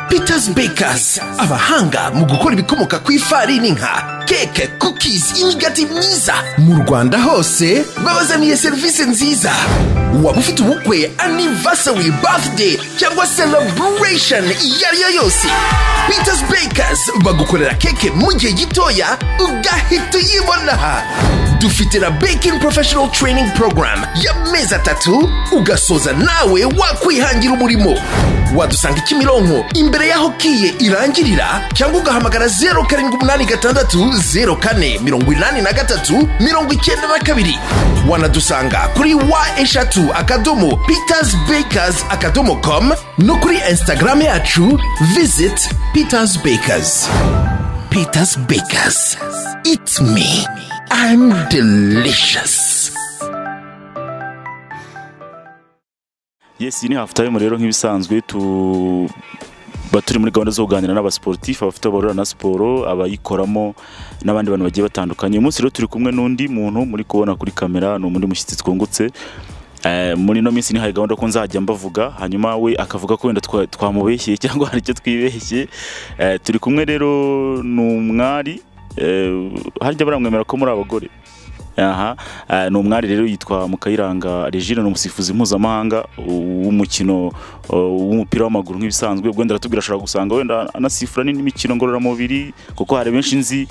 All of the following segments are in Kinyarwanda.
Peters Bakers abahanga mu gukora ibikomoka ku ifarini nka keke cookies imigati myiza mu Rwanda hose babazaniye serivisi nziza waba ufite ubukwe anniversary birthday cyangwa celebration iyo ari yo yose Peters Bakers bagukorera keke mu gihe gitoya ugahita uyibona aha dufite na baking professional training program y'amezi atatu ugasoza nawe wakwihangira umurimo wadusanga kimironko imbere y'aho kiye irangirira cyangwa ugahamagara zeru karindwi umunani gatandatu zeru kane mirongo inani na gatatu mirongo icyenda na kabiri wanadusanga kuri wa eshatu akadomo peters bakers akadomo com no kuri instagram yacu visit peters bakers peters bakers it's me i'm delicious yes iyi ni hafu tayime rero nk'ibisanzwe tuba turi muri gahunda zo kuganira n'abasiporutifu abafite abarura na siporo abayikoramo n'abandi bantu bagiye batandukanye uyu munsi rero turi kumwe n'undi muntu muri kubona kuri kamera ni umundi mushyitsi twungutse Eh, muri ino minsi nihaye gahunda ko nzajya mbavuga hanyuma we akavuga ko wenda twa- twamubeshyeye cyangwa hari icyo twibeshye Eh, turi kumwe rero ni umwari eh, harya baramwemera ko muri abagore aha eh, ni umwari rero yitwa Mukayiranga Regine ni umusifuzi mpuzamahanga w'umukino eh, w'umupira w'amaguru nk'ibisanzwe ubwo wenda aratubwira ashobora gusanga wenda anasifura n'imikino ngororamubiri kuko hari benshi nzi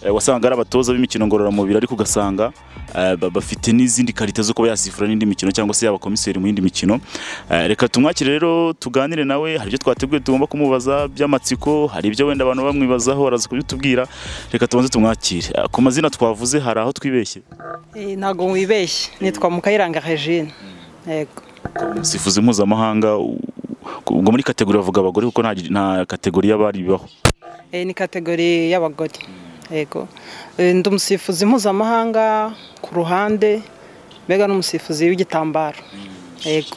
eh, wasanga ari abatoza b'imikino ngororamubiri ariko ugasanga eh, ba- bafite n'izindi karita zo kuba yasifura n'indi mikino cyangwa se yaba komiseri mu yindi mikino Eh, reka tumwakire rero tuganire nawe hari ibyo twateguye tugomba kumubaza by'amatsiko hari ibyo wenda abantu bamwibazaho araza kubitubwira reka tubanze tumwakire Eh, ku mazina twavuze hari aho twibeshye Eh, ntago wibeshye nitwa mukayiranga regine yego sifuzi mpuzamahanga u- u- ubwo muri kategori bavuga abagore kuko nta, nta kategori y'abari bibaho Eh, ni kategori y'abagore yego Eh, ndi umusifuzi mpuzamahanga ku ruhande mbega n'umusifuzi w'igitambaro yego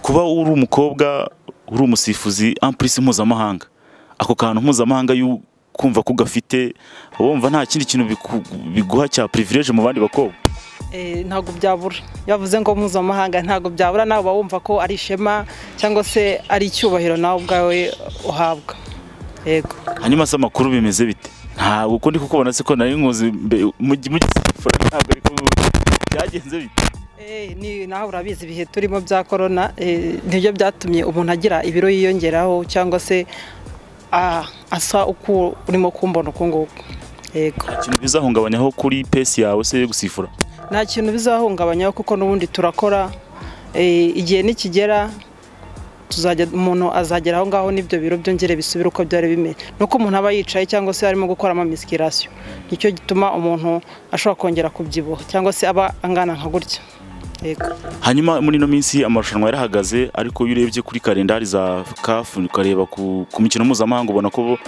kuba uri umukobwa uri umusifuzi ampurisi mpuzamahanga ako kantu mpuzamahanga y'u kumva ko ugafite wumva nta kindi kintu biku- biguha cya privilege mu bandi bakobwa Eh, ntago byabura iyo bavuze ngo mpuzamahanga ntago byabura nawe uba wumva ko ari ishema cyangwa se ari icyubahiro nawe ubwawe uhabwa yego hanyuma se amakuru bimeze bite ntabwo uko ndi kukubona se ko nari nkuzi mbe- mu gi- mu gisifura ntabwo ariko byagenze bite Eh, ni nawe urabizi ibihe turimo bya korona eh, nibyo byatumye umuntu agira ibiro yiyongeraho cyangwa se ah, asa uko urimo kumbona uku nguku yego nta kintu bizahungabanyaho kuri pesi yawe se yo gusifura nta kintu bizahungabanyaho kuko n'ubundi turakora eh, igihe nikigera tuzajya umuntu azagera aho ngaho n'ibyo biro byongere bisubire uko byari bimeze nuko umuntu aba yicaye cyangwa se arimo gukoramo misikirasiyo nicyo gituma umuntu ashobora kongera kubyibuha cyangwa se aba angana nka gutya yego hanyuma muri ino minsi amarushanwa yarahagaze ariko iyo urebye kuri kalendari za kafu ukareba ku, ku mikino mpuzamahanga ubona ko bo-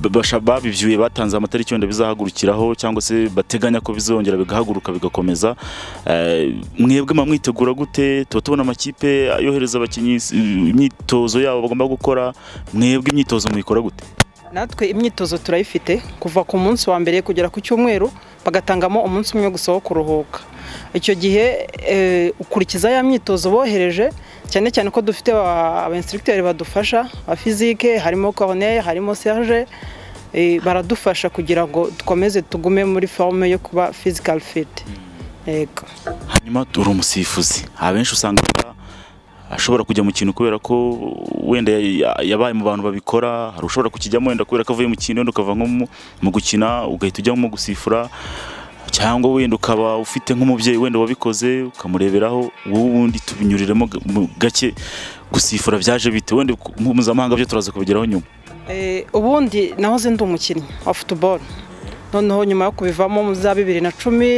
ba- basha- babibyuye batanze amatariki wenda bizahagurukiraho cyangwa se bateganya ko bizongera bigahaguruka bigakomeza Eh, mwebwe mba mwitegura gute tuba tubona amakipe yohereza abakinnyi s- imyitozo yabo bagomba gukora mwebwe imyitozo muyikora gute natwe imyitozo turayifite kuva ku munsi wa mbere kugera ku cyumweru bagatangamo umunsi umwe gusa wo kuruhuka icyo gihe eh, ukurikiza ya myitozo bohereje cyane cyane ko dufite ba- aba instructeur badufasha ba fizike harimo corneille harimo serge eh, baradufasha kugira ngo dukomeze tugume muri forme yo kuba physical fit yego hanyuma turi umusifuzi abenshi usanga ashobora kujya mu kintu kubera ko wenda ya- ya- yabaye mu bantu babikora hari ushobora kukijyamo wenda kubera ko avuye mu kintu wenda ukava nko mu- mu gukina ugahita ujya nko mu gusifura cyangwa wenda ukaba ufite nk'umubyeyi wenda wabikoze ukamureberaho wowe ubundi tubinyuriremo ga- mu gake gusifura byaje bite wenda ku- mu mpuzamahanga byo turaza kubigeraho nyuma Eh, ubundi nahoze ndi umukinnyi wa football noneho nyuma yo kubivamo mu za bibiri na cumi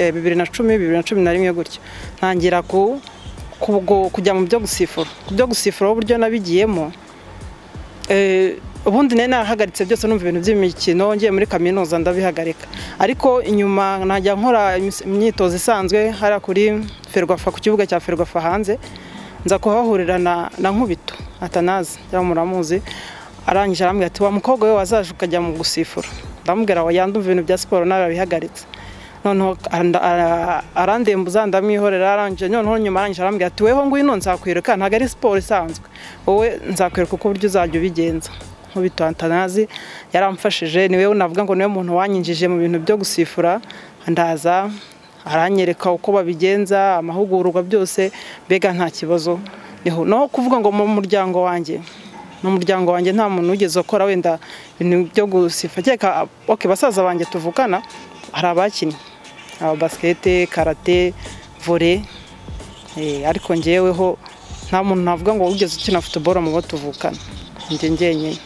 eh, bibiri na cumi bibiri na cumi na rimwe gutyo ntangira ku, ku, gu- kujya mu byo gusifura ku byo gusifura uburyo nabigiyemo eh, ubundi nari narahagaritse byose numva ibintu by'imikino ngiye muri kaminuza ndabihagarika ariko inyuma najya nkora imis- imyitozo isanzwe hariya kuri ferwafa ku kibuga cya ferwafa hanze nza kuhahurira na, na nkubito atanazi cyangwa muramuzi arangije arambwira ati wa mukobwa we wazaje ukajya mu gusifura ndamubwira ngo yandumva ibintu bya siporo nawe yabihagaritse noneho arandembuza ndamwihorera arangije noneho nyuma arangije arambwira ati weho ngwino nzakwiruka ntabwo ari siporo isanzwe wowe nzakwiruka uko uburyo uzajya ubigenza nkubito antanazi yaramfashije niwe navuga ngo niwe muntu wanyinjije mu bintu byo gusifura ndaza aranyereka uko babigenza amahugurwa byose mbega nta kibazo naho kuvuga ngo mu muryango wanjye mu muryango wanjye nta muntu wigeze ukora wenda ibintu byo gusifa oke basaza banjye tuvukana hari abakinnyi aba basikete karate vore ariko ngeweho nta muntu navuga ngo wigeze ukina futuboro mu bo tuvukana njye ngenyine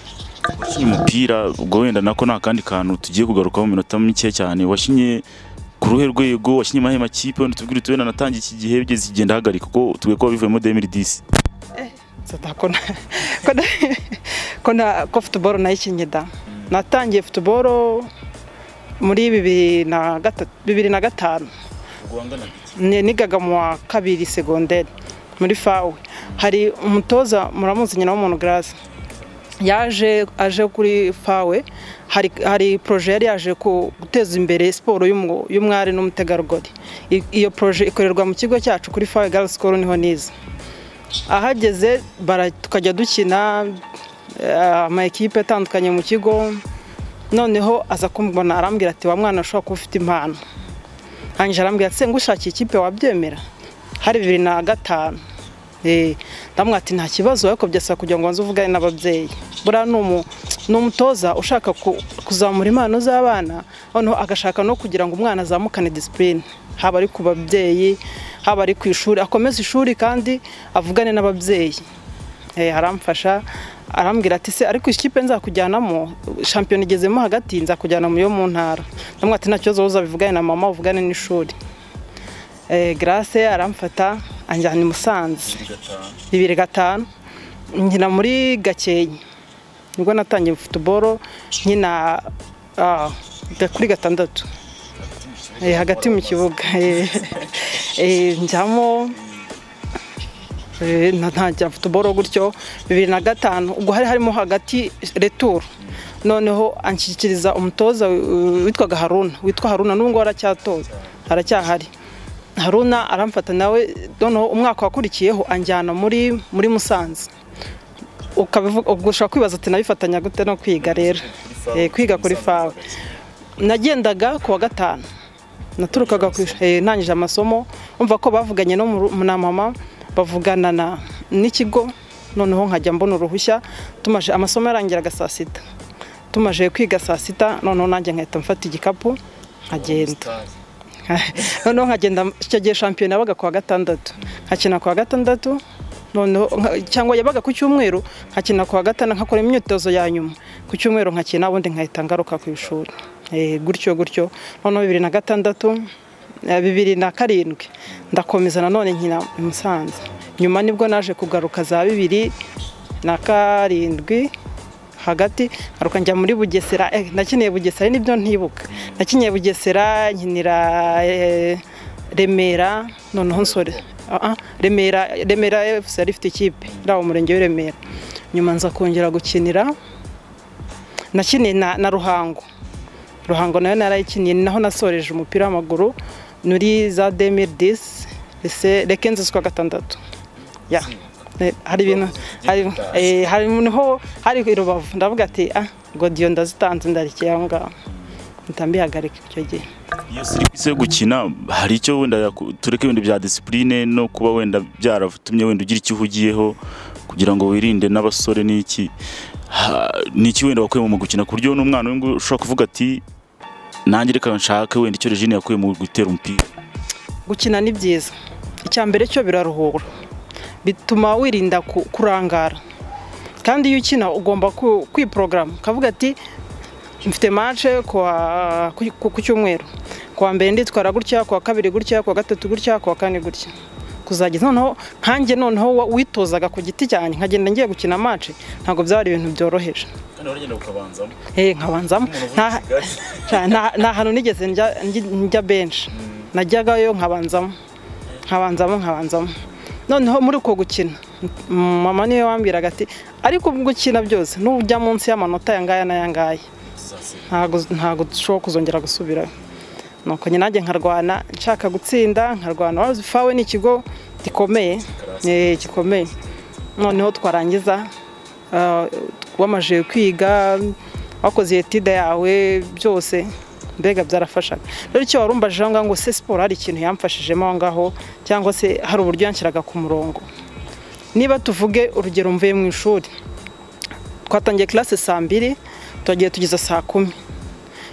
washinye umupira ubwo wenda nako nta kandi kantu tugiye kugarukaho mu minota mike cyane washinye ku ruhe rwego washinye amahe makipe wenda utubwira uti wenda natangiye iki gihe bigeze igenda hagarika kuko tugiye kuba bivuyemo demiri disi ko futuboro nayikinnye da natangiye futuboro muri bibiri na gatanu nigaga mu wa kabiri segonderi muri fawe hari umutoza muramuzi nyina w'umuntu garasi yaje aje kuri fawe hari poroje yari yaje guteza imbere siporo y'umwari n'umutegarugori iyo poroje ikorerwa mu kigo cyacu kuri fawe gari sikoro niho niza ahageze tukajya dukina ama ekipe atandukanye mu kigo noneho aza kumbona arambwira ati wa mwana ushobora kuba ufite impano hanyuma arambwira ati ngushakiye ikipe wabyemera hari bibiri na gatanu ndamwira ati nta kibazo ariko byasaba kugira ngo nze uvugane n'ababyeyi buriya ni umutoza ushaka kuzamura impano z'abana noneho agashaka no kugira ngo umwana azamukane disipurine haba ari ku babyeyi haba ari ku ishuri akomeze ishuri kandi avugane n'ababyeyi haramfasha arambwira ati se ariko ikipe nzakujyanamo shampiyona igezemo hagati nzakujyana yo mu ntara ndamwira ati nta kibazo uzabivugane na mama uvugane n'ishuri garase aramfata anjyana i musanze bibiri gatanu nkina muri gakenke nibwo natangiye futuboro nkina kuri gatandatu hagati mu kibuga njyamo ntangira futuboro gutyo bibiri na gatanu ubwo hari harimo hagati returu noneho anshyikiriza umutoza witwaga haruna witwa haruna n'ubu ngubu aracyatoza aracyahari haruna aramfata nawe noneho umwaka wakurikiyeho anjyana muri muri musanze ushobora kwibaza ati nabifatanya gute no kwiga rero kwiga kuri fawe nagendaga ku wa gatanu naturukaga ku ntangije amasomo umva ko bavuganye no na mama bavugana n'ikigo noneho nkajya mbona uruhushya tumaje amasomo yarangiraga saa sita tumaje kwiga saa sita noneho nanjye nkahita mfata igikapu nkagenda noneho nkagenda gihe shampiyona yabaga ku wa gatandatu nkakina ku wa gatandatu cyangwa yabaga ku cyumweru nkakina ku wa gatanu nkakora imyitozo ya nyuma ku cyumweru nkakina ubundi nkahita ngaruka ku ishuri gutyo gutyo noneho bibiri na gatandatu bibiri na karindwi ndakomeza nanone nkina i musanze nyuma nibwo naje kugaruka za bibiri na karindwi hagati ngaruka njya muri bugesera nakeneye bugesera nibyo ntibuka nakeneye bugesera nkinira remera noneho nsore remera remera efuse yari ifite ikipe iri aho murenge w'iremera nyuma nza kongera gukinira nakiniye na ruhango ruhango nayo narayikiniye ni naho nasoreje umupira w'amaguru muri za demiri disi reka inzu zikwa gatandatu hari ibintu hari niho hari rubavu ndavuga ati ah godiyo ndazitanze ndarekeye aho ngaho mbihagarika icyo gihe iyo siri ku isi yo gukina hari icyo wenda tureke wenda bya disipurine no kuba wenda byaratumye wenda ugira icyo uhugiyeho kugira ngo wirinde n'abasore n'iki n'iki wenda wakuye mu gukina ku buryo n'umwana w'ingu ushobora kuvuga ati nanjye reka nshake wenda icyo regine yakuye mu gutera umupira gukina ni byiza icya mbere cyo biraruhura bituma wirinda kurangara kandi iyo ukina ugomba kwiporogaramu ukavuga ati mfite mance ku cyumweru ku wa mbere nditwara gutya ku wa kabiri gutya ku wa gatatu gutya ku wa kane gutya kuzageza noneho nkanjye noneho witozaga ku giti cyanjye nkagenda ngiye gukina mance ntabwo byaba ibintu byoroheje nkabanzamo nta hantu nigeze njya benshi najyagayo nkabanzamo nkabanzamo nkabanzamo noneho muri uko gukina mama niwe wambwiraga ati ariko gukina byose nujya munsi y'amanota yangaya n'ayangaya ntabwo dushobora kuzongera gusubirayo nuko nyine nanjye nkarwana nshaka gutsinda nkarwana wabuze fawe ni ikigo gikomeye eh, gikomeye noneho twarangiza ah, wamajije kwiga wakoze etide yawe byose mbega byarafashaga rero icyo warumbaje aho ngaho ngo se siporo hari ikintu yamfashijemo aho ngaho cyangwa se hari uburyo yanshyiraga ku murongo niba tuvuge urugero mvuye mu ishuri twatangiye classe saa mbiri turagiye tugeza saa kumi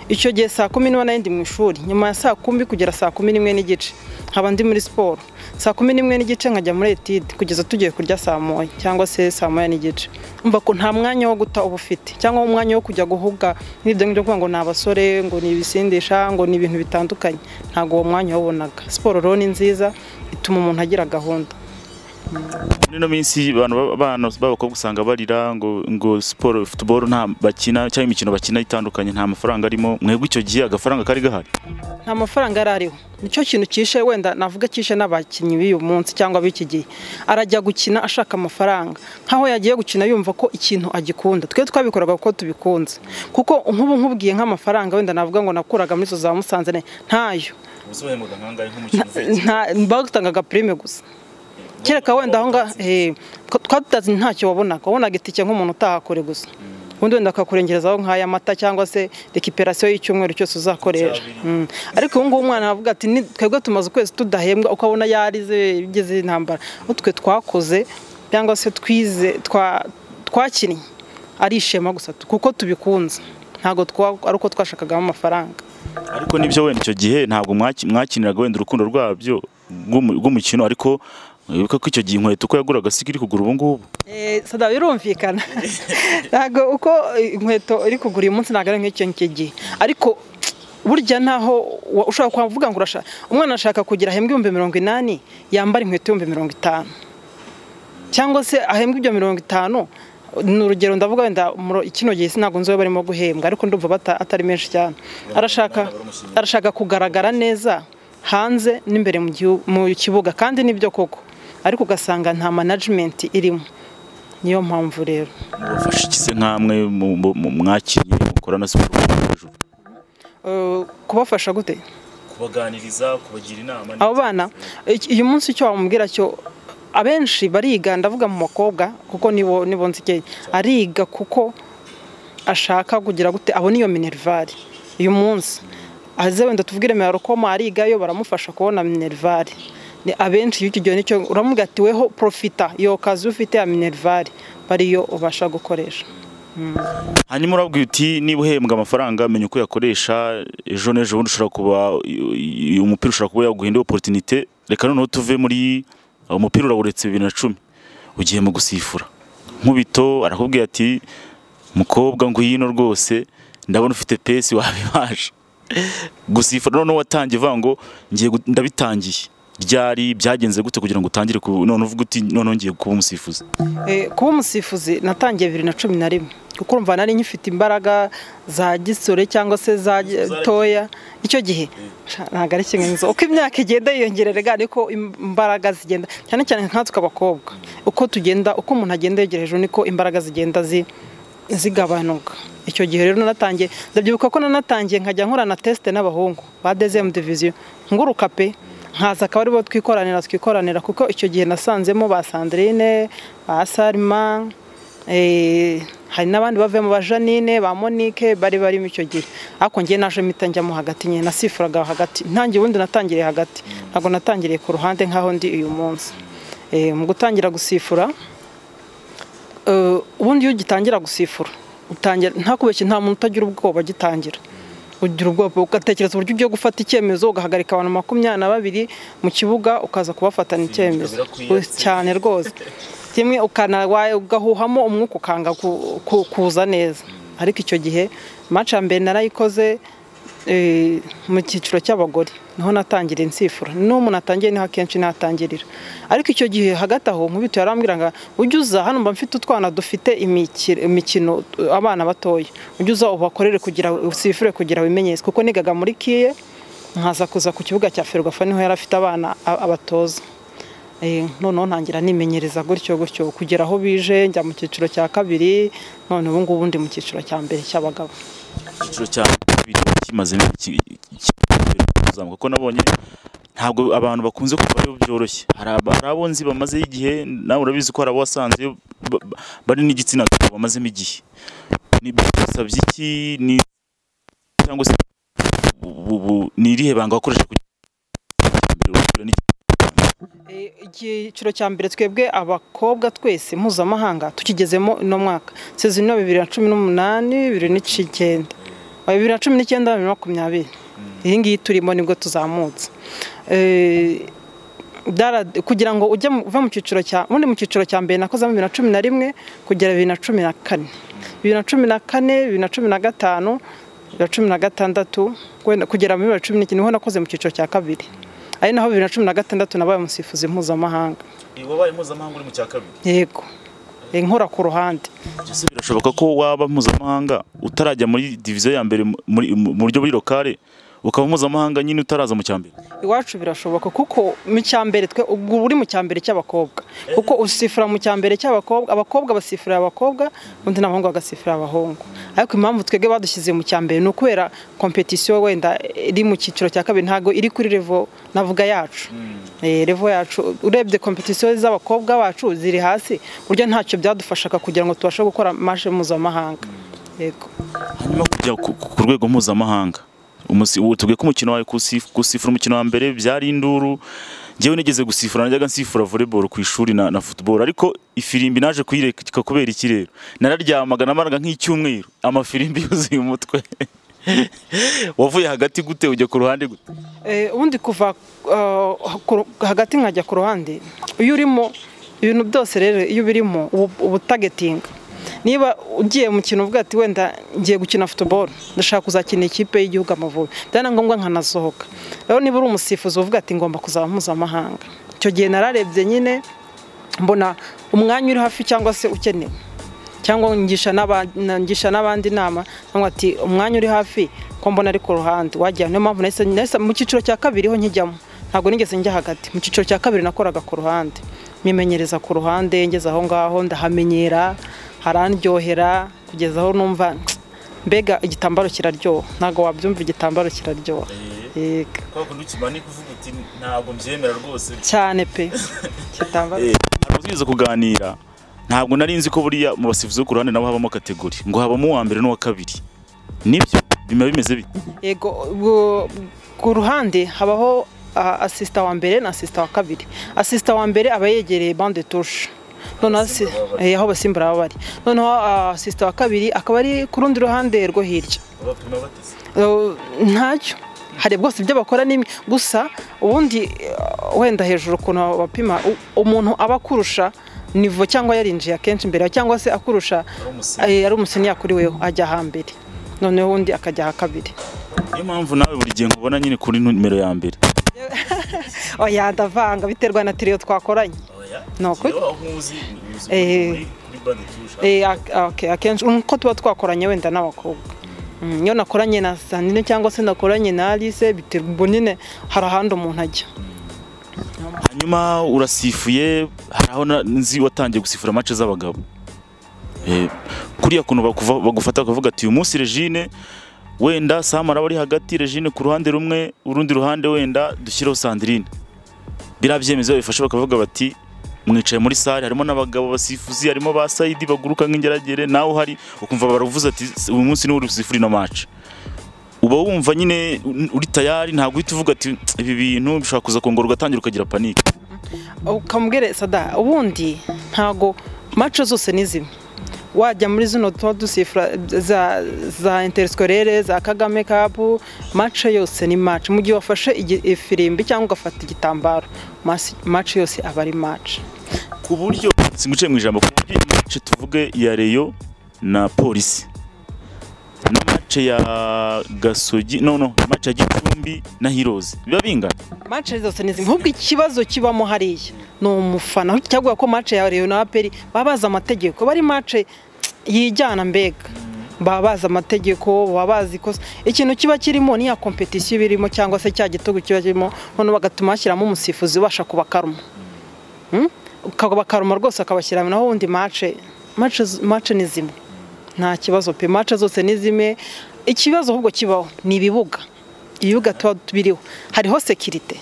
icyo gihe saa kumi niba nari ndi mu ishuri nyuma ya saa kumi kugera saa kumi n'imwe n'igice nkaba ndi muri siporo saa kumi n'imwe n'igice nkajya muri etide kugeza tugiye kurya saa moya cyangwa se saa moya n'igice umva ko nta mwanya wo guta uba ufite cyangwa umwanya wo kujya guhuga n'ibyo ngibyo kuvuga ngo ni abasore ngo ni ibisindisha ngo ni ibintu bitandukanye ntabwo uwo mwanya wabonaga siporo rero ni nziza ituma umuntu agira gahunda muri ino minsi abantu ba- abana b'abakobwa usanga barira ngo ngo siporo futuboro nta bakina cyangwa imikino bakina itandukanye nta mafaranga arimo mwebwe icyo gihe agafaranga kari gahari nta mafaranga yari ariho nicyo kintu kishe wenda navuga kishe n'abakinnyi b'uyu munsi cyangwa b'iki gihe arajya gukina ashaka amafaranga nk'aho yagiye gukina yumva ko ikintu agikunda twe twabikoraga kuko tubikunze kuko nk'ubu nkubwiye nk'amafaranga wenda navuga ngo nakuraga muri zo za musanze ne- ntayo nta batangaga pirime gusa kereka wenda aho ngaho eh, ko- twatutazi ntacyo wabonaga wabonaga itike nk'umuntu utaha kure gusa ubundi wenda akakurengerezaho nk'aya mata cyangwa se rekiperasiyo y'icyumweru cyose uzakoresha Mm. ariko ubu ngubu umwana aravuga ati "Ni- twebwe tumaze ukwezi tudahembwa ukabona yarize ibigize intambara Ubu twe twakoze cyangwa se twize twa- twakinnye ari ishema gusa kuko tubikunze ntabwo twa- ari uko twashakagamo amafaranga ariko nibyo wenda icyo gihe ntabwo mwaki- mwakiniraga wenda urukundo rwabyo rw'umu- rw'umukino ariko wibuka ko icyo gihe inkweto uko yaguraga siko iri kugura ubu ngubu Eh, sada birumvikana ntabwo uko eh, inkweto iri kugura uyu munsi ntabwo ari nk'icyo ngicyo gihe ariko burya ntaho wa- ushobora kuvuga ngo urashaka umwana ashaka kugira ahembwe ibihumbi mirongo inani yambara inkweto ibihumbi mirongo itanu cyangwa se ahembwa ibyo mirongo itanu ni urugero ndavuga wenda muro- kino gihe sinabwo nzi barimo guhembwa ariko ndumva bata- atari menshi cyane arashaka arashaka kugaragara neza hanze n'imbere mu gihu- mu kibuga kandi nibyo koko ariko ugasanga nta management irimo niyo mpamvu rero mubafasha iki se nk'amwe mu- mu- mu- mwakinnye mukora na siporo hejuru Eh, kubafasha gute kubaganiriza kubagira inama abo bana iki- uyu munsi icyo wamubwira cyo abenshi bariga ndavuga mu bakobwa kuko nibo nibo nzikeye ariga kuko ashaka kugira gute abona iyo minerivare uyu munsi aze wenda tuvugire melarokoma arigayo baramufasha kubona minerivare ni abenshi y'icyo gihe nicyo uramubwira ati weho profita iyo kazi ufite ya minerivare bariyo ubasha gukoresha hanyuma urabwira uti niba uhembwa amafaranga menya uko uyakoresha ejo n'ejo bundi ushobora kuba uyu mupira ushobora kuba yaguhinda oporutinite reka noneho tuve muri uwo mupira urawuretse bibiri na cumi ugiye mu gusifura nkubito arakubwira ati mukobwa ngwino rwose ndabona ufite pesi wabibasha gusifura noneho watangiye uvuga ngo ngiye gu- ndabitangiye ryari byagenze gute kugira ngo utangire ku- noneho uvuge uti noneho ngiye kuba umusifuzi Eh, kuba umusifuzi natangiye bibiri na cumi na rimwe kuko urumva nari nyifite imbaraga za gisore cyangwa se za toya icyo gihe sha, ntabwo ari kimwe nzo uko imyaka igenda yiyongerera ariko im- imbaraga zigenda cyane cyane nkatwe abakobwa uko tugenda uko umuntu agenda yegera hejuru niko imbaraga zigenda zi zigabanuka icyo gihe rero nanatangiye ndabyibuka ko nanatangiye nkajya nkora na tesite n'abahungu ba dezemu diviziyo nguruka pe nkaza akaba aribo twikoranira twikoranira kuko icyo gihe nasanzemo ba sandrine ba salima eh, hari n'abandi bavuyemo ba janine ba monique bari barimo icyo gihe ariko njye naje mpita njyamo hagati nyine nasifuraga hagati ntangiye ubundi natangiriye hagati ntabwo natangiriye ku ruhande nk'aho ndi uyu munsi Eh, mu gutangira gusifura Eh, ubundi iyo ugitangira gusifura utangira ntakubeshye nta muntu utagira ubwoba agitangira ugira ubwoba ugatekereza uburyo ugiye gufata icyemezo ugahagarika abantu makumyabiri na babiri mu kibuga ukaza kubafatana icyemezo cyane rwose kimwe ukanawaye ugahuhamo umwuka ukanga ku- ku- kuza neza ariko icyo gihe match ya mbere narayikoze eh, mu cyiciro cy'abagore niho natangiriye insifura n'umuntu atangiye niho akenshi natangirira ariko icyo gihe hagati aho nkubito yarambwiraga ujye uza hano mba mfite utwana dufite imiki- imikino eh, abana batoya ujye uza ubakorere kugira usifure kugira bimenyetso kuko nigaga muri kiye nkaza kuza ku kibuga cya ferwafa niho yari afite abana a- abatoza Eh, noneho ntangira nimenyereza gutyo gutyo kugera aho bije njya mu cyiciro cya kabiri none ubu ngubu ndi mu cyiciro cya mbere cy'abagabo icyiciro cya kabiri kimazemo iki- iki- kuzamuka kuko nabonye ntabwo abantu bakunze kuvayo byoroshye hari aba- hari abo nzi bamazeho igihe nawe urabizi ko hari abo wasanze ba- ba- bari n'igitsina gabo bamazemo igihe ni bisabye iki ni cyangwa se bu- bu- ni irihe banga wakoresha kugira ngo uhure n'igitsina Eh, icyiciro cya mbere twebwe abakobwa twese mpuzamahanga tukigezemo uno mwaka sezino bibiri na cumi n'umunani bibiri n'icyenda bibiri na cumi n'icyenda bibiri na makumyabiri iyi ngiyi turimo nibwo tuzamutse Eh, dara- kugira ngo ujye mu- uve mu cyiciro cya ubundi mu cyiciro cya mbere nakozemo bibiri na cumi na rimwe kugera bibiri na cumi na kane bibiri na cumi na kane bibiri na cumi na gatanu bibiri na cumi na gatandatu wenda kugera muri bibiri na cumi n'icyenda niho nakoze mu cyiciro cya kabiri ari naho bibiri na cumi na gatandatu nabaye umusifuzi mpuzamahanga wabaye mpuzamahanga uri mu cya kabiri yego Eh, nkora ku ruhande ese birashoboka ko waba mpuzamahanga utarajya muri diviziyo ya mbere mu- muri- mu mu buryo buri lokale ukaba mpuzamahanga nyine utaraza mu cya mbere iwacu birashoboka kuko mu cyambere twe ubwo uri mu cyambere cy'abakobwa kuko usifura mu cyambere cy'abakobwa abakobwa basifurira abakobwa undi n'abahungu bagasifurira abahungu ariko impamvu twebwe badushyize mu cyambere ni ukubera kompetisiyo wenda iri mu cyiciro cya kabiri ntabwo iri kuri revo navuga yacu Eh, revo yacu urebye kompetisiyo z'abakobwa bacu ziri hasi ku buryo ntacyo byadufashaga kugira ngo tubashe gukora mashe mpuzamahanga yego hanyuma kujya ku, ku- ku rwego mpuzamahanga Umusi- ubu tubwiye ko umukino wawe kusif- gusifura umukino wa mbere byari induru njyewe nigeze gusifura najyaga nsifura volleyball ku ishuri na, na football ariko ifirimbi naje kuyireka kubera iki rero nararyamaga namaraga nk'icyumweru amafirimbi yuzuye umutwe wavuye hagati gute ujya ku ruhande gute Eh, ubundi kuva uh, ku- hagati nkajya ku ruhande iyo urimo ibintu byose rero iyo birimo ubutagetinga niba ugiye mu kintu uvuga ati wenda ngiye gukina football ndashaka kuzakina ikipe y'igihugu amavubi byaba na ngombwa nkanasohoka rero niba uri umusifuzi uvuga ati ngomba kuzaba mpuzamahanga icyo gihe nararebye nyine mbona umwanya uri hafi cyangwa se ukenewe cyangwa ngisha n'aba- na- ngisha n'abandi inama cyangwa ati umwanya uri hafi ko mbona ari ku ruhande wajya niyo mpamvu nahise nahise- mu cyiciro cya kabiri ho nkijyamo ntabwo nigeze njya hagati mu cyiciro cya kabiri nakoraga ku ruhande myimenyereza ku ruhande ngeze aho ngaho ndahamenyera harandyohera kugeza aho numva mbega igitambaro kiraryoha ntabwo wabyumva igitambaro kiraryoha Yego. ntabwo mbyemera rwose cyane pe igitambaro ntabwo tugize kuganira ntabwo nari nzi ko buriya mu basifuzi bo ku ruhande nabo habamo kategori ngo habamo uwa mbere n'uwa kabiri nibyo biba bimeze bite yego ubwo ku ruhande habaho ah, asisita wa mbere na asisita wa kabiri asisita wa mbere aba yegereye bande tushe noneho asi- eh, aho basimbura baba bari noneho ah, asisita wa kabiri akaba ari ku rundi ruhande rwo hirya Eh, ntacyo hari bwose ibyo bakora ni gusa ubundi eh, wenda hejuru ukuntu bapima u- umuntu aba akurusha nivo cyangwa yarinjiye akenshi imbere yawe, cyangwa se akurusha eh, ari umuseni yakuriweho ajya hambere noneho undi akajya aha kabiri niyo mpamvu nawe buri gihe nkubona nyine kuri numero ya mbere oya ndavanga biterwa na tiriyo twakoranye ni ukuri Eh. Eh, ak- okay, akenshi uko tuba twakoranye wenda n'abakobwa Mm, iyo nakoranye na sandine cyangwa se nakoranye na alice biterwa ubwo nyine hari ahandi umuntu ajya hanyuma urasifuye hari aho na- nzi watangiye gusifura match z'abagabo Eh, kuriya kuntu bakuva- bagufata bakavuga ati uyu munsi regine wenda sam araba ari hagati regine ku ruhande rumwe urundi ruhande wenda dushyireho sandrine biriya byemezo bifashe bakavuga bati mwicaye muri sare harimo n'abagabo basifuzi harimo ba sayidi baguruka nk'ingeragere nawe uhari ukumva baravuze ati uyu munsi niwe uri busifure ino match uba wumva nyine uri tayari ntabwo uhita uvuga ati ibi bintu bishobora kuza kongora ugatangira ukagira panike ukamubwire sada ubundi ntago mace zose ni zimwe wajya muri zino tuba dusifura za, za interiskorere za kagame kapu mace yose ni mace mu gihe wafashe igi- ifirimbi cyangwa ugafata igitambaro mace yose aba ari mace ku buryo singuciye mu ijambo ku buryo iyi mace tuvuge ya reyo na polisi na mace ya gasogi no no mace ya gicumbi na hirozi biba bingana mace zose ni zimwe ahubwo ikibazo kibamo hariya ni umufana cyaguha ko mace ya reyo na aperi baba bazi amategeko bari mace yijyana mbega baba bazi amategeko baba bazi ko ikintu kiba kirimo niya kompetisiyo iba irimo cyangwa se cya gitego kiba kirimo noneho bagatuma hashyiramo umusifuzi ubasha kubakaruma Mm? akabakaruma rwose akabashyira naho ubundi mace mace z- mace ni zimwe nta kibazo pe mace zose ni zimwe ikibazo ahubwo kibaho ni ibibuga ibibuga tuba biriho hariho sekirite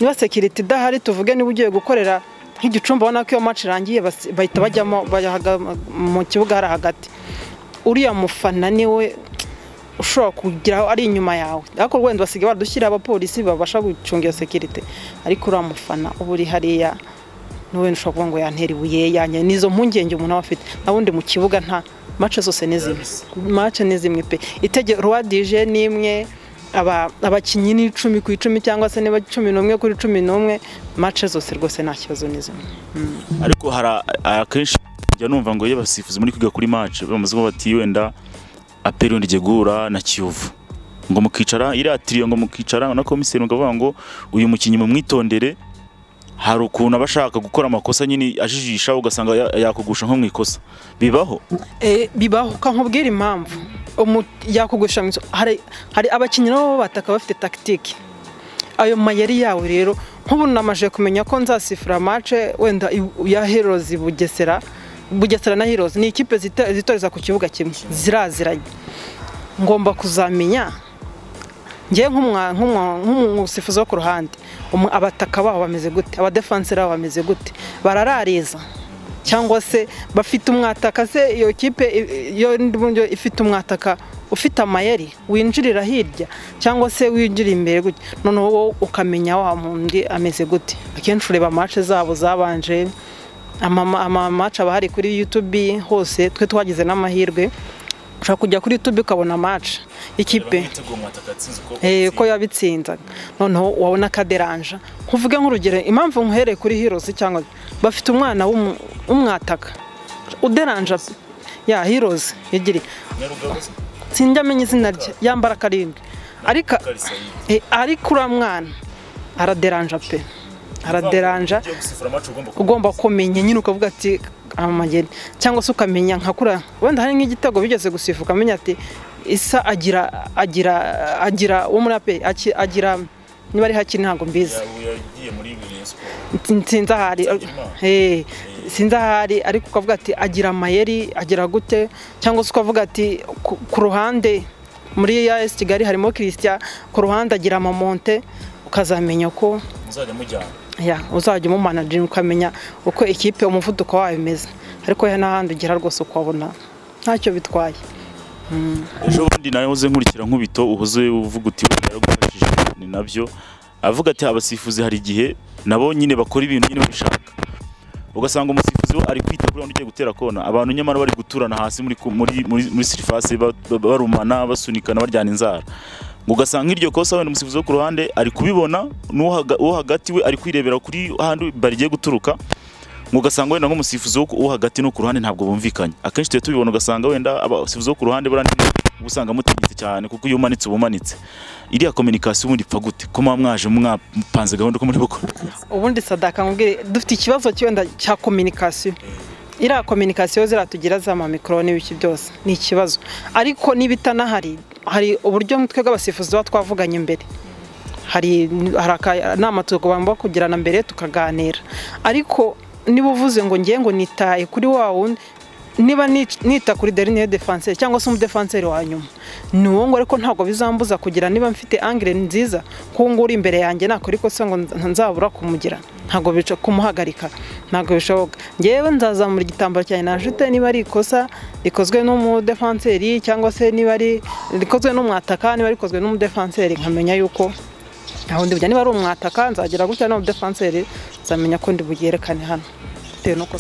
niba sekirite idahari tuvuge niba ugiye gukorera nk'igicumbi ubona ko iyo maci irangiye bahita bajyamo mu kibuga hari hagati uriya mufana niwe ushobora kugeraho ari inyuma yawe ariko wenda basigaye badushyira abapolisi babasha gucunga iyo sekirite ariko uriya mufana uba uri hariya niwe ushobora kuvuga ngo yantera ibuye yanjye nizo mpungenge umuntu aba afite n'ubundi mu kibuga nta mace zose ni zimwe mace ni zimwe pe itegeko rwa dije ni imwe abakinnyi ni icumi ku icumi cyangwa se niba cumi n'umwe kuri cumi n'umwe mace zose rwose nta kibazo ni zimwe ariko hari akenshi njya numva ngo iyo basifuzi muri kwiga kuri mace bamaze kuba bati wenda aperi wenda igiye guhura na kiyovu ngo mukicara iriya tiriyo ngo mukicara na komiseri mukavuga ngo uyu mukinnyi mumwitondere hari ukuntu aba ashaka gukora amakosa nyine ajijisha ugasanga yakugusha nko mu ikosa bibaho bibaho nkubwira impamvu yakugusha mu ikosa hari abakinnyi nabo bataka bafite takitike ayo mayeri yawe rero nk'ubu namaje kumenya ko nzasifura mace wenda ya herozi bugesera bugesera na heroes ni ikipe zitoreza ku kibuga kimwe ziraziranye ngomba kuzamenya ngewe nk'umusifuzi wo ku ruhande abataka baho bameze gute abadefanseri babo bameze gute bararariza cyangwa se bafite umwataka se iyo kipe buryo ifite umwataka ufite amayeri winjirira hirya cyangwa se winjira imbere gutya noneho wowe ukamenya wa mundi ameze gute akenshi ureba mace zabo zabanje amamaca aba ahari kuri yutube hose twe twagize n'amahirwe ushobora kujya kuri yutube ukabona amaca ikipe ko yabitsinzaga noneho wabona akaderanja nkuvuge nk'urugero impamvu nkuhereye kuri hirozi cyangwa bafite umwana w'umwataka uderanja ya hirozi yagiriye sinjya amenya izina rye yambara akarindwi ariko uriya mwana araderanja pe araderanja ugomba kumenya nyine ukavuga ati amageni cyangwa se ukamenya nka kuriya wenda hari nk'igitego bigeze gusifa ukamenya ati isa agira agira agira wo muri ape agira niba ari hakiri ntabwo mbizi sinzi ahari sinzi ahari ariko ukavuga ati agira amayeri agira gute cyangwa se ukavuga ati ku ruhande muri ya esi kigali harimo kirisitiya ku ruhande agira amamonte ukazamenya ko uzajya umumanajira ukamenya uko ikipe umuvuduko wayo umeze ariko n'ahandi ugera rwose ukabona ntacyo bitwaye ejo bundi nawe uze nkurikira nk'ubito uhuze uvuga uti yaragufashije ni nabyo avuga ati abasifuzi hari igihe nabo nyine bakora ibintu nyine babishaka ugasanga umusifuzi we ari kwita kuri ugiye gutera kona abantu nyamara bari guturana hasi muri sirifasi barumana basunikana baryana inzara ugasanga iryo kosa wenda umusifuzi wo ku ruhande ari kubibona n'uwo hagati we ari kwirebera kuri ahandi barigiye guturuka ugasanga wenda nk'umusifuzi wo hagati no ku ruhande ntabwo bumvikanye akenshi tuba tubibona ugasanga wenda abasifuzi bo ku ruhande barandi usanga mutegetse cyane kuko iyo umanitse uba umanitse iriya kominikasiyo ubundi ipfa gute ko muba mwaje mwapanze gahunda ko muri bukora ubundi sadaka nkubwire dufite ikibazo cyenda cya kominikasiyo iriya kominikasiyo ziratugira za mamikoro n'ibiki byose ni ikibazo ariko n'ibitanahari hari uburyo twebwe abasifuzi tuba twavuganye imbere hari akanama tugomba kugirana mbere tukaganira ariko niba uvuze ngo ngiye ngo nitaye kuri wa wundi niba nita kuri derine defanseri cyangwa se umudefanseri wa nyuma ni uwo ngo ariko ntabwo bizambuza kugira niba mfite angire nziza ko uwo uri imbere yanjye nakora ikosa ngo nzabura kumugira ntabwo bica kumuhagarika ntabwo bishoboka ngewe nzazamura igitambaro cyanjye najute niba ari ikosa rikozwe n'umudefanseri cyangwa se niba ari rikozwe n'umwataka niba rikozwe n'umudefanseri nkamenya yuko aho ndi bujya niba ari umwataka nzagera gutya n'umudefanseri nzamenya ko ndi bugerekane hano bitewe n'uko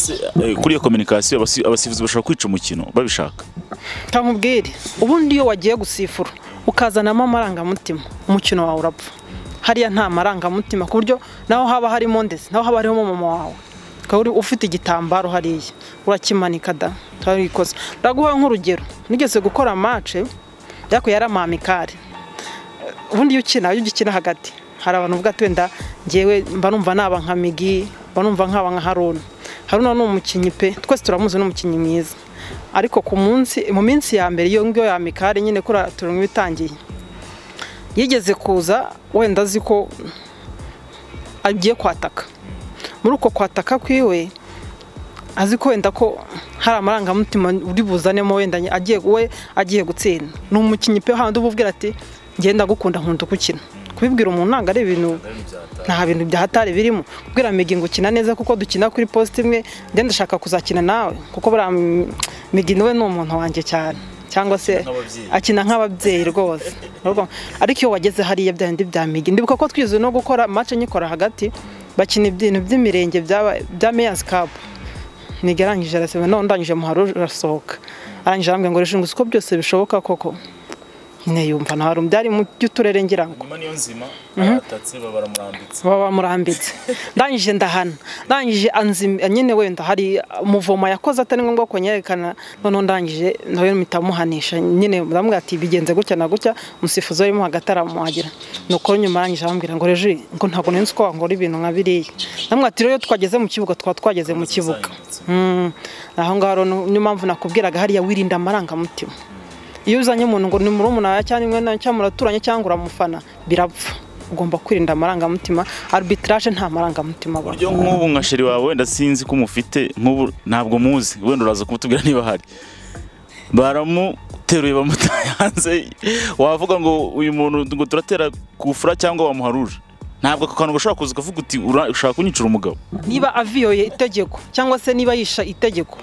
kuri iyo kominikasiyo abasifuzi bashobora kwica umukino babishaka nkubwire ubundi iyo wagiye gusifura ukazanamo amarangamutima umukino wawe urapfa hariya nta marangamutima ku buryo naho haba harimo ndetse naho haba harimo mama wawe ukaba ufite igitambaro hariya urakimanika da turabikoze ndaguha nk'urugero nigeze gukora mace ariko yari amamikari ubundi iyo ukina iyo ugikina hagati hari abantu uvuga ati wenda ngewe mba numva naba nka migi mba numva nkaba nka haruna haruna ni umukinnyi pe twese turamuzi ni umukinnyi mwiza ariko ku munsi mu minsi ya mbere iyo ngiyo ya mikari nyine kora turungu itangiye yigeze kuza wenda azi ko agiye kwataka muri uko kwataka kwiwe azi ko wenda ko hari amarangamutima uri buzanemo wenda agiye we agiye gutsinda ni umukinnyi pe handi uba ubwira ati ngenda gukunda nkunda uko ukina kubibwira umuntu ntabwo ari ibintu nta bintu bya hatari birimo kubwira migi ngo ukina neza kuko dukina kuri posite imwe ngenda ndashaka kuzakina nawe kuko buriya migi niwe ni umuntu wanjye cyane cyangwa se akina nk'ababyeyi rwose ariko iyo wageze hariya bya bindi bya migi ndibuka ko twize no gukora mace nyikora hagati bakina ibintu by'imirenge bya meyazi kapu migi arangije arasaba none ndangije muharo urasohoka arangije arambwira ngo rishinguze uko byose bishoboka koko nyine yumva nta harumbi ari mu by'uturere ngira ngo nyuma niyo nzima baratatse baramurambitse bamurambitse ndangije ndahana ndangije nyine wenda hari umuvomo yakoze atari ngombwa ko nyerekana noneho ndangije nawe mpita muhanisha nyine ndamubwira ati bigenze gutya na gutya umusifuzi urimo hagati aramuhagira nuko nyuma arangije arambwira ngo reji ngo ntabwo nzi ko wangora ibintu nka biriya ndamubwira ati rero twageze mu kibuga twaba twageze mu kibuga aho ngaho niyo mpamvu nakubwiraga hariya wirinda amarangamutima iyo uzanye umuntu ngo ni murumuna cyangwa imwe cyangwa muraturanye cyangwa uramufana birapfa ugomba kwirinda amarangamutima arbitrage nta marangamutima aba uburyo nk'ubu nka sheri wawe wenda sinzi ko umufite nk'ubu ntabwo muzi wenda uraza kumutubwira niba ahari baramuteruye bamutaye hanze wavuga ngo uyu muntu ngo turatera kufura cyangwa wamuharuje ntabwo ako kantu ushobora kuza ukavuga uti ushaka kunyicira umugabo niba aviyoye itegeko cyangwa se niba yisha itegeko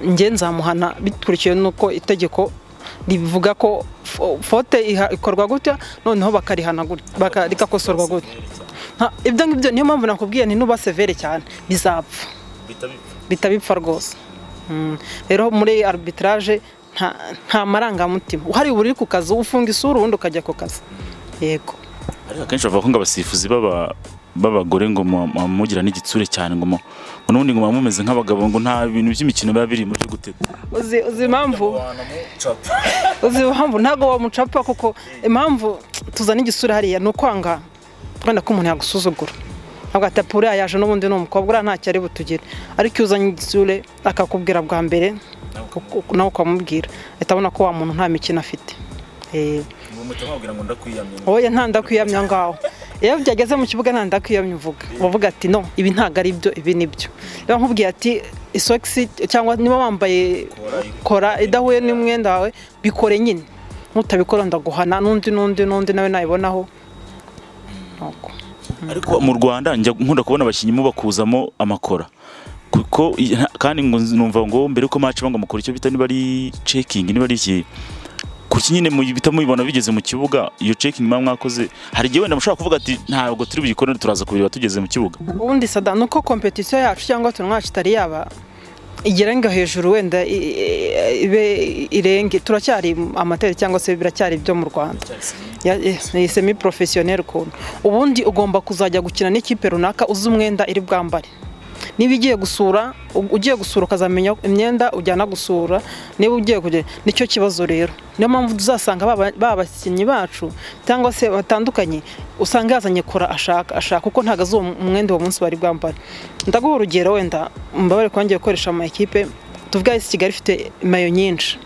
njye nzamuhana bikurikiwe n'uko itegeko rivuga ko fote ikorwa gutya noneho bakarihana gutya rikakosorwa gutya ibyo ngibyo niyo mpamvu nakubwiye ntinuba severe cyane bizapfa bitabipfa rwose rero muri arbitrage nta marangamutima uhari buri ku kazi ufunga isura ubundi ukajya ku kazi yego ariko akenshi bavuga ngo abasifuzi b'abagore ngo mugira n'igitsure cyane ngo n'ubundi ngo mumeze nk'abagabo ngo nta bintu by'imikino biba biri mu byo gutega uzi impamvu uzi impamvu ntabwo wamucapa kuko impamvu tuzana igisura hariya ni ukwanga wenda ko umuntu yagusuzugura ntabwo atapfa uriya yaje n'ubundi ni umukobwa uriya ntacyo ari butugire ariko iyo uzanye igisure akakubwira bwa mbere nawe ukamubwira ahita abona ko wa muntu nta mikino afite wowe ntandakwiyamya ngaho iyo byageze mu kibuga ntandakwiyamya uvuga uvuga ati no ibi ntabwo ari byo ibi ni byo rero nkubwiye ati isogisi cyangwa niba wambaye kora idahuye n'umwenda wawe bikore nyine ntutabikora ndaguhana n'undi n'undi n'undi nawe nayibonaho ariko mu rwanda nkunda kubona abakinnyi mubakuzamo amakora kuko kandi numva ngo mbere ko mace banga mukora icyo bita niba ari cekingi niba ari iki kuki nyine bita mubibona bigeze mu kibuga iyo cekingi muba mwakoze hari igihe wenda mushobora kuvuga ati ntabwo turi buyikore turaza kubireba tugeze mu kibuga ubundi sada ni uko kompetisiyo yacu cyangwa turawacu itari yaba igerenga hejuru wenda ibe irenge turacyari amateri cyangwa se biracyari ibyo mu rwanda ni semi porofesiyoneri ukuntu ubundi ugomba kuzajya gukina n'ikipe runaka uzi umwenda iri bwambare niba ugiye gusura ugiye gusura ukazamenya imyenda ujyana gusura niba ugiye kujya nicyo kibazo rero niyo mpamvu tuzasanga bakinnyi bacu cyangwa se batandukanye usanga yazanye kora ashaka ashaka kuko ntabwo azi umwenda uwo munsi bari bwambare ndaguha urugero wenda mbabare ko ngiye gukoresha amakipe tuvuga isi kigali ifite mayo nyinshi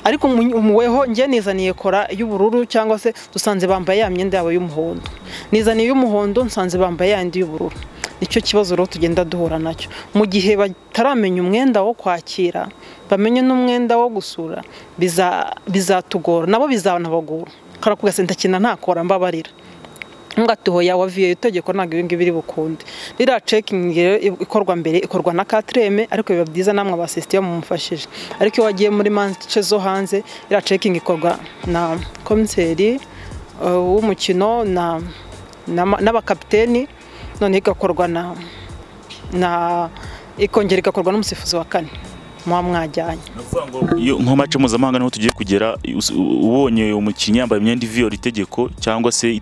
ariko umuweho njye nizaniye kora y'ubururu cyangwa se dusanze bambaye ya myenda yabo y'umuhondo nizaniye iy'umuhondo nsanze bambaye yandi y'ubururu nicyo kibazo rero tugenda duhura nacyo mu gihe bataramenya umwenda wo kwakira bamenye n'umwenda wo gusura bizatugora nabo bizanabagora karakubwa senta ntakora mbabarira ngatuhoya wa viyo itegeko ntabwo ngibi biri bukunde ririya cekingi ikorwa mbere ikorwa na katireme ariko biba byiza namwe abasisitiyo mumufashije ariko iyo wagiye muri manche zo hanze iriya cekingi ikorwa na komiseri w'umukino n'abakapiteni noneho igakorwa na na ikongera igakorwa n'umusifuzi wa kane muba mwajyanye nko mace mpuzamahanga niho tugiye kugera ubonye umukinnyi yambaye imyenda iviyora itegeko cyangwa se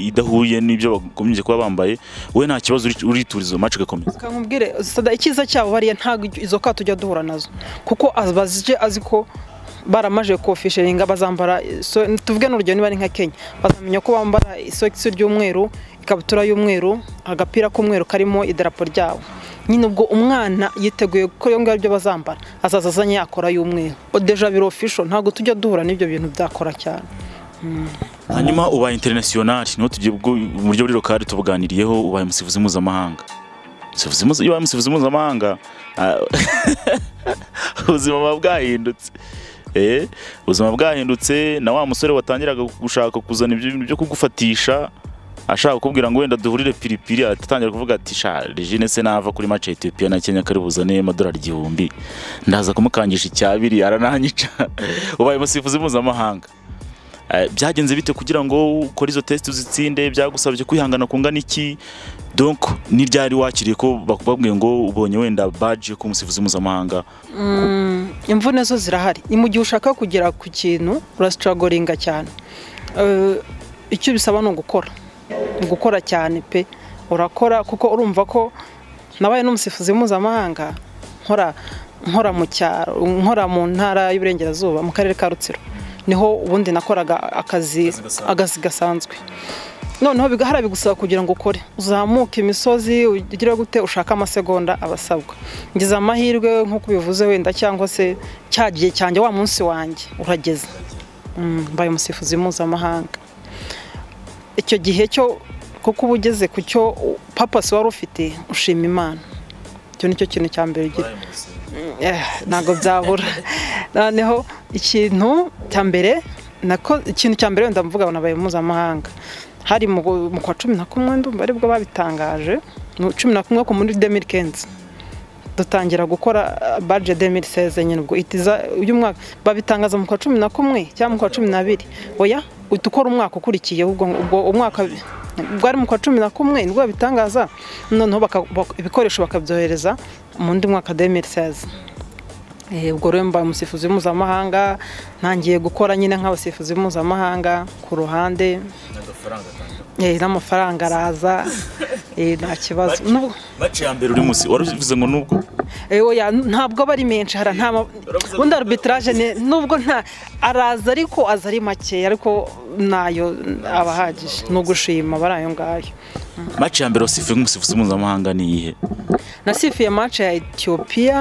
idahuye n'ibyo bakomeje kuba bambaye wowe nta kibazo urituriza mace igakomeza nkubwire icyiza cyabo bariya ntabwo izo kato tujya duhura nazo kuko bazije azi ko baramaje kofisheringa bazambara tuvuge n'urugero niba ari nka kenya bazamenya ko bambara isogisi ry'umweru ikabutura y'umweru agapira k'umweru karimo idarapo ryabo nyine ubwo umwana yiteguye ko iyo ngibyo bazambara azaza azanye yakora y'umweru odeja biro ofisho ntabwo tujya duhura n'ibyo bintu byakora cyane hanyuma ubaye interinasiyonari niho tugiye uburyo buri rukari tubuganiriyeho ubaye umusifuzi mpuzamahanga iyo ubaye umusifuzi mpuzamahanga ubuzima buba bwahindutse eh ubuzima bwahindutse na wa musore watangiraga gushaka kuzana ibyo byo kugufatisha ashaka kukubwira ngo wenda duhurire piripiri atangira kuvuga ati sha regine se nava kuri mace Ethiopia na Kenya kari buzane amadolari igihumbi ndaza kumukangisha icyabiri arananyica ubaye umusifuzi mpuzamahanga Eh, byagenze bite kugira ngo ukore izo test uzitsinde byagusabye kwihangana kungana iki donc ni ryari wakiriye ko bakubabwiye ngo ubonye wenda badge yo kuba umusifuzi mpuzamahanga imvune zo zirahari ni mu gihe ushaka kugera ku kintu urasitaragoringa cyane Eh, icyo bisaba ni ugukora ni ugukora cyane pe urakora kuko urumva ko nabaye n'umusifuzi mpuzamahanga nkora nkora mu cyaro nkora mu ntara y'uburengerazuba mu karere ka rutsiro niho ubundi nakoraga akazi agazi gasanzwe noneho bigahara bigusaba kugira ngo ukore uzamuke imisozi ugire gute ushake amasegonda abasabwa ngize amahirwe nk'uko ubivuze wenda cyangwa se cya gihe cyanjye wa munsi wanjye urageze Mm, mbaye umusifuzi mpuzamahanga icyo gihe cyo kuko uba ugeze ku cyo papasi wari ufite ushima imana icyo ni cyo kintu cya mbere ugira Eh, ntabwo byabura noneho ikintu cya mbere nako ikintu cya mbere wenda mvuga ngo nabaye mpuzamahanga hari mu gu- mu kwa cumi na kumwe ndumva aribwo babitangaje mu cumi na kumwe ku muri demiri kenzi dutangira gukora baje demiri seze nyine ubwo itiza y'umwaka babitangaza mu kwa cumi na kumwe cyangwa mu kwa cumi n'abiri oya uhita ukora umwaka ukurikiye ubwo ubwo umwaka bwari mu kwa cumi na kumwe nibwo babitangaza noneho baka- bak- ibikoresho bakabyohereza mu ndi mwaka demiri seze Eh, ubwo rero mbaye umusifuzi mpuzamahanga ntangiye gukora nyine nk'abasifuzi mpuzamahanga ku ruhande Eh, n'amafaranga araza eh, nta kibazo Nubwo- bace ya mbere uri musi warabivuze ngo nubwo Eh, oya, ntabwo aba ari menshi hari nta ma- ubundi arbitrage ni- nubwo nta araza ariko aza ari make ariko nayo aba ahagije ni ugushima abari ayo ngayo mace ya mbere wasifuye nk'umusifuzi mpuzamahanga ni iyihe nasifuye mace ya etiyopiya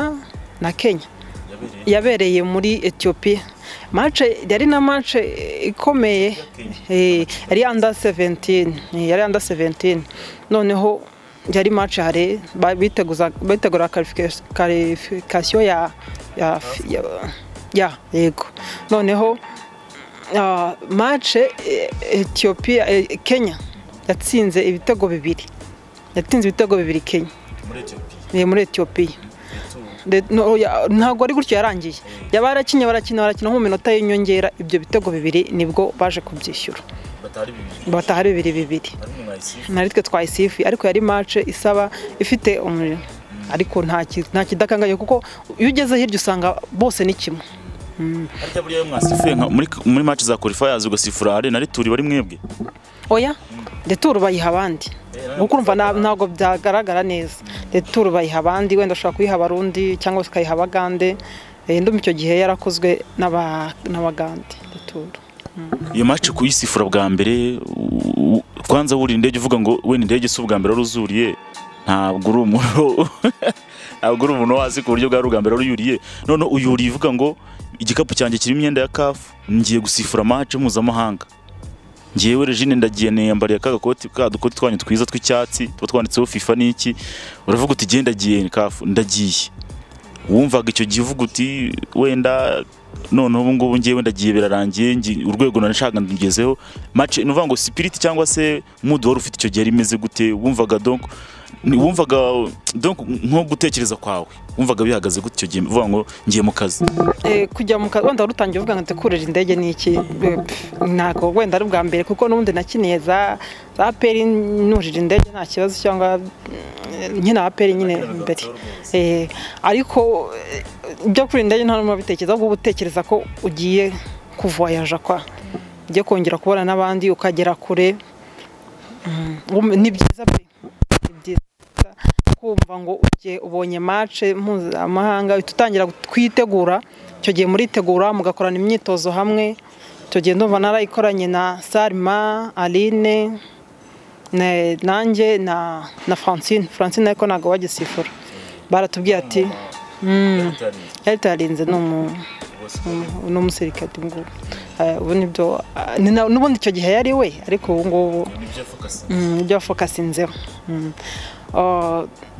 na kenya yabereye muri etiyopiya mace yari na mace ikomeye Eh, yari anda 17 Eh, yari anda 17 noneho yari mace hare ba- biteguza- bitegura karifikasiyo ya ya ya- ya yego noneho ah, mace eh, etiyopiya eh, kenya yatsinze ibitego bibiri yatsinze ibitego bibiri kenya ni muri etiyopiya De- no, ya- ntabwo ari gutyo yarangiye yaba yarakinnye barakina barakina nko mu minota y'inyongera ibyo bitego bibiri nibwo baje kubyishyura bataha bibiri bibiri na twe twayisifuye ariko yari mace isaba ifite umuriro ariko nta ki- nta kidakangaye kuko iyo ugeze hirya usanga bose ni kimwe harya buriya iyo mwasifuye nka- muri muri mace za qualifiers ugasifura hare na rituri bari mwebwe oya deturu bayiha abandi kuko urumva na- ntabwo byagaragara neza deturu bayiha abandi wenda ushobora kuyiha abarundi cyangwa se ukayiha abagande Eh, ndumva icyo gihe yarakozwe n'aba- n'abagande deturu iyo mace kuyisifura bwa mbere u- u- kwanza wuriye indege uvuga ngo wenda indege si ubwa mbere wari uzuriye ntabwo uri umuntu ntabwo uri umuntu wazi ku buryo bwari ubwa mbere wari uyuriye none uyuriye uvuga ngo igikapu cyanjye kirimo imyenda ya kafu ngiye gusifura mace mpuzamahanga ngewe regine ndagiye niyambariye ka gakoti ka dukoti twanyu twiza tw'icyatsi tuba twanditseho fifa n'iki uravuga uti genda ndagiye kafu ndagiye wumvaga icyo gihe uvuga uti wenda noneho ubu ngubu ngewe ndagiye birarangiye ngi- urwego nashaka ngezeho mace ni ukuvuga ngo sipiriti cyangwa se mudu wari ufite icyo gihe ari imeze gute wumvaga donc ni- wumvaga donc nko gutekereza kwawe wumvaga bihagaze gute icyo gihe uvuga ngo ngiye mu kazi Eh, kujya mu kazi wenda warutangiye uvuga ngo ndekurira indege ni iki Eh, pff, ntabwo wenda ari ubwa mbere kuko n'ubundi nakiniye za za peri nurira indege nta kibazo cyangwa eh, nkina aperi nyine imbere Eh, ariko eh, ibyo kurira indege nta n'umwe abitekereza ahubwo uba utekereza ko ugiye kuvoyaja kwa ugiye kongera kubona n'abandi ukagera kure Mm, wum- ni byiza pe ni byiza kumva ngo ugiye ubonye mace mpuzamahanga uhita utangira kwitegura icyo gihe muritegura mugakorana imyitozo hamwe icyo gihe ndumva narayikoranye na Salma Aline na- nanjye na na Francine Francine ariko ntabwo wagisifura baratubwiye ati "Mm, yari tarinze ni umu- umu- ni umusirikare ubu ngubu." Eh, ubu nibyo ah, ni na- n'ubundi icyo gihe yari we ariko ubu ngubu ibyo fokasinzeho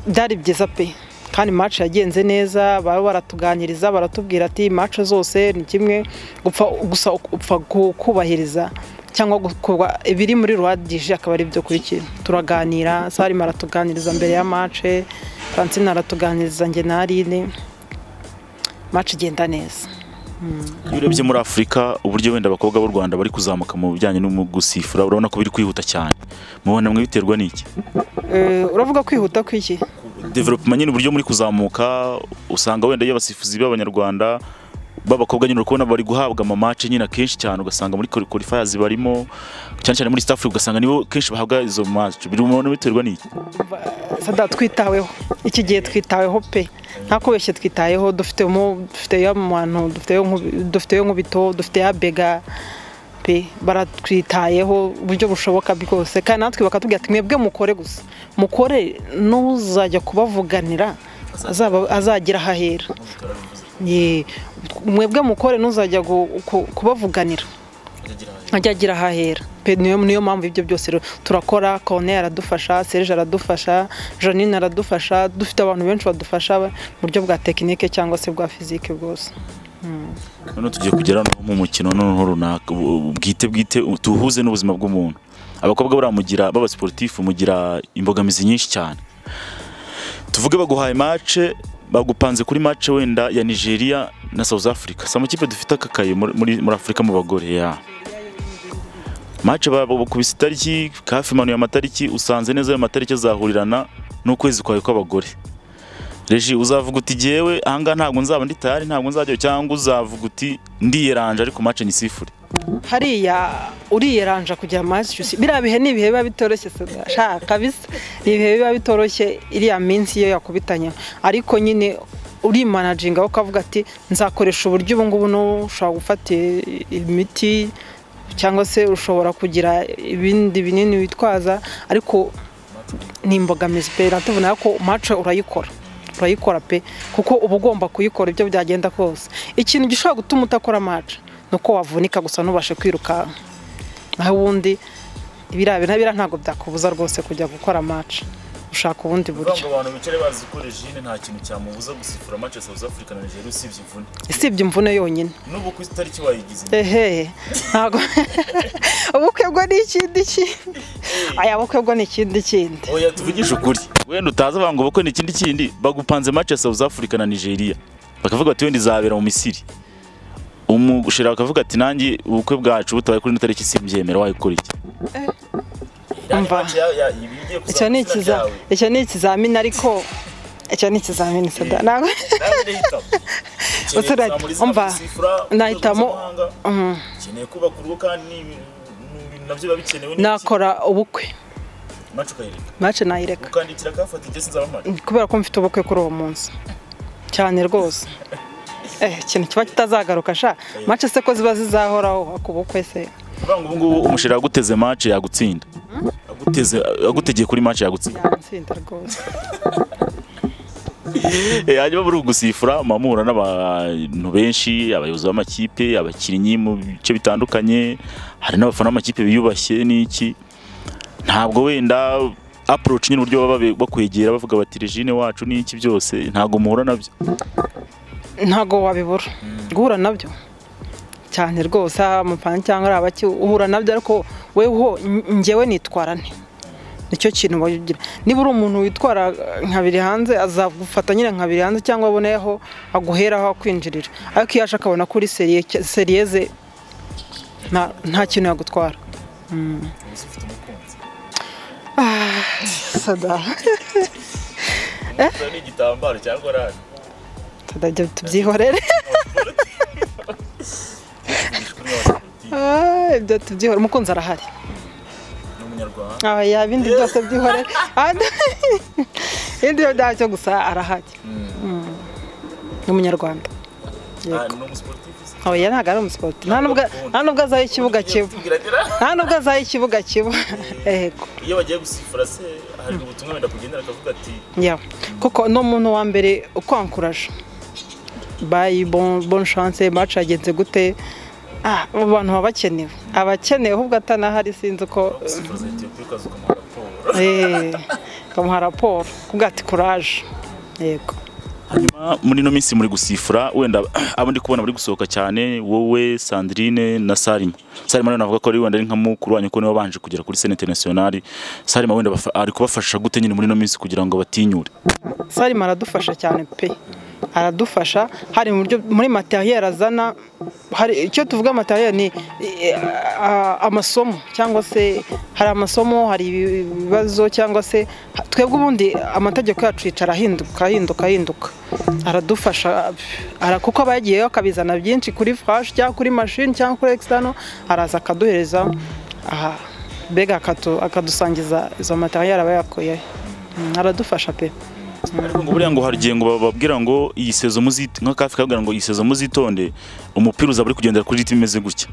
byari byiza pe kandi match yagenze neza baba baratuganiriza baratubwira ati match zose ni kimwe gupfa gusa upfa kubahiriza cyangwa gukorwa ibiri muri ruwadije akaba ari byo kurikira turaganira sarima aratuganiriza mbere ya mace francine aratuganiriza njye na arine mace igenda neza iyo urebye muri afurika uburyo wenda abakobwa b'u rwanda bari kuzamuka mu bijyanye no gusifura urabona ko biri kwihuta cyane mubona mwe biterwa n'iki Eh, uravuga kwihuta kw'iki development nyine uburyo muri kuzamuka usanga wenda iyo abasifuzi b'abanyarwanda b'abakobwa nyine uri kubona bari guhabwa amamace nyine akenshi cyane ugasanga muri qualifiers barimo cyane cyane muri East Africa ugasanga nibo kenshi bahabwa izo match biri mu biterwa n'iki sada twitaweho iki gihe twitaweho pe nta kubeshya twitayeho dufite mu- dufite ya muntu dufite yo nk'ubi- dufite yo nk'ubito dufite ya bega pe baratwitayeho uburyo bushoboka bwose kandi natwe bakatubwira ati mwebwe mukore gusa mukore n'uzajya kubavuganira azaba- azagira ahahera Ye, mwebwe mukore n'uzajya gu- ku- kubavuganira ajya agira ahahera pe niyo niyo mpamvu ibyo byose rero turakora kone aradufasha serge aradufasha janine aradufasha dufite abantu benshi badufasha mu buryo bwa tekinike cyangwa se bwa fizike bwose noneho tugiye kugera no mu mukino noneho runaka bu- bwite bwite u- tuwuhuze n'ubuzima bw'umuntu abakobwa buriya mugira b'abasportifu mugira imbogamizi nyinshi cyane tuvuge baguhaye mace bagupanze kuri mace wenda ya Nigeria na South Africa si amakipe dufite akakaye muri, muri muri Afurika mu bagore ya mace bakubise itariki hafi manuye amatariki usanze neza ayo matariki azahurirana n'ukwezi kwawe kw'abagore reji uzavuga uti jyewe ahangaha ntabwo nzaba ndi tayari ntabwo nzajya cyangwa uzavuga uti ndiyeranje ariko mace ni sifuri hariya uriyeranja kugira amashyushyu biriya bihe ni ibihe biba bitoroshye Sada. sha kabisa ni ibihe biba bitoroshye iriya minsi iyo yakubitanya ariko nyine urimanaginga ukavuga ati nzakoresha uburyo ubu ngubu n'ubu ushobora gufata i- imiti cyangwa se ushobora kugira ibindi binini witwaza ariko ni imbogamizi pe natubona ko mace urayikora urayikora pe kuko uba ugomba kuyikora ibyo byagenda kose ikintu gishobora gutuma utakora mace ni uko wavunika gusa ntubashe kwirukanka naho ubundi ibiriya binabira ntabwo byakubuza rwose kujya gukora mace ushaka ubundi buryo abantu bicare bazi ko rejine nta kintu cyamubuza gusifura mace South Africa na Nigeria usibye imvune isibye imvune yonyine n'ubu ku itariki wayigize ehehe ntabwo ubukwe bwo ni ikindi kindi aya bukwe bwo ni ikindi kindi oya tuvugishe ukuri wenda utazi abantu ngo bakwe ni ikindi kindi bagupanze mace South Africa na Nigeria bakavuga ati wenda izabera mu Misiri umushira akavuga ati nanjye ubukwe bwacu butabaye kuri ino tariki simbyemera wayikora iki umva icyo ni ikiza- icyo ni ikizamini ariko icyo ni ikizamini sada ntabwo uturage umva nahitamo Mhm. ukeneye kubaka urugo kandi nabyo biba bikenewe nakora ubukwe mace nayireka ukandikira kafata igihe sinzabamara kubera ko mfite ubukwe kuri uwo munsi cyane rwose eh ikintu kiba kitazagaruka sha mace se ko ziba zizahoraho ku bukwe se uvuga ngo ubungubu umusheri yaguteze match yagutsinda Aguteze- agutegeye kuri match yagutsinda yatsinda rwose Eh, hanyuma muri ugusifura muhura n'abantu benshi abayobozi b'amakipe abakinnyi mu bice bitandukanye hari n'abafana b'amakipe biyubashye n'iki ntabwo wenda approach nyine uburyo baba babe- bakwegera bavuga bati regine wacu n'iki byose ntabwo muhura nabyo ntago wabibura guhura nabyo cyane rwose haba amapanu cyangwa ari abaki uhura nabyo ariko weho ngewe nitwara nte nicyo kintu bagira niba uri umuntu witwara eh, nka biri hanze azagufata nyine nka biri hanze cyangwa aboneyeho aguheraho akwinjirira ariko iyo aje akabona kuri seriye seriye ze nta- nta kintu yagutwara Mm. Ah, sada n'igitambaro cyangwa rari sada ibyo tubyihorere Ah, ibyo tubyihora umukunzi arahari n'umunyarwanda aba ibindi byose byihorera ibindi byo byacyo gusa arahari Mm. ni umunyarwanda Yego. aba ya ntabwo ari umusiporti nta nubwo nta nubwo azaho ikibuga kiba nta nubwo azaho ikibuga kiba yego iyo bagiye gusifura se hari ubutumwa wenda kugendera akavuga ati Yeah. kuko ni umuntu wa mbere ukwankuraje bayi bon chance match yagenze gute ah abo bantu baba bakenewe abakenewe ahubwo atanahari sinzi uko sifuza etiyopiya ukaza ukamuha raporo eh, ukamuha raporo kuko ati kuraje yego hanyuma muri ino minsi muri gusifura wenda abo ndi kubona bari gusohoka cyane wowe sandrine na salima salima nawe navuga ko ari wenda ari nka mukuru wanyu ko niwe wabanje kugera kuri sena interinasiyonari salima wenda bafa- ari kubafasha gute nyine muri ino minsi kugira ngo batinyure salima aradufasha cyane pe aradufasha hari mu buryo muri materiel azana hari icyo tuvuga materiel ni eh, a- amasomo cyangwa se hari amasomo hari ibibazo cyangwa se twebwe ubundi amategeko yacu yicara ahinduka ahinduka ahinduka aradufasha ara- kuko aba yagiyeyo akabizana byinshi kuri flash cyangwa kuri machine cyangwa kuri external araza akaduhereza aha mbega akatu- akadusangiza izo materiel aba yakuyeyo Mm, aradufasha pe Ariko ngo buriya ngo hari igihe ngo bababwira ngo iyi sezo muzit nka kafi kabwira ngo iyi sezo muzitonde umupira uzaba uri kugendera kuri ritime imeze gutya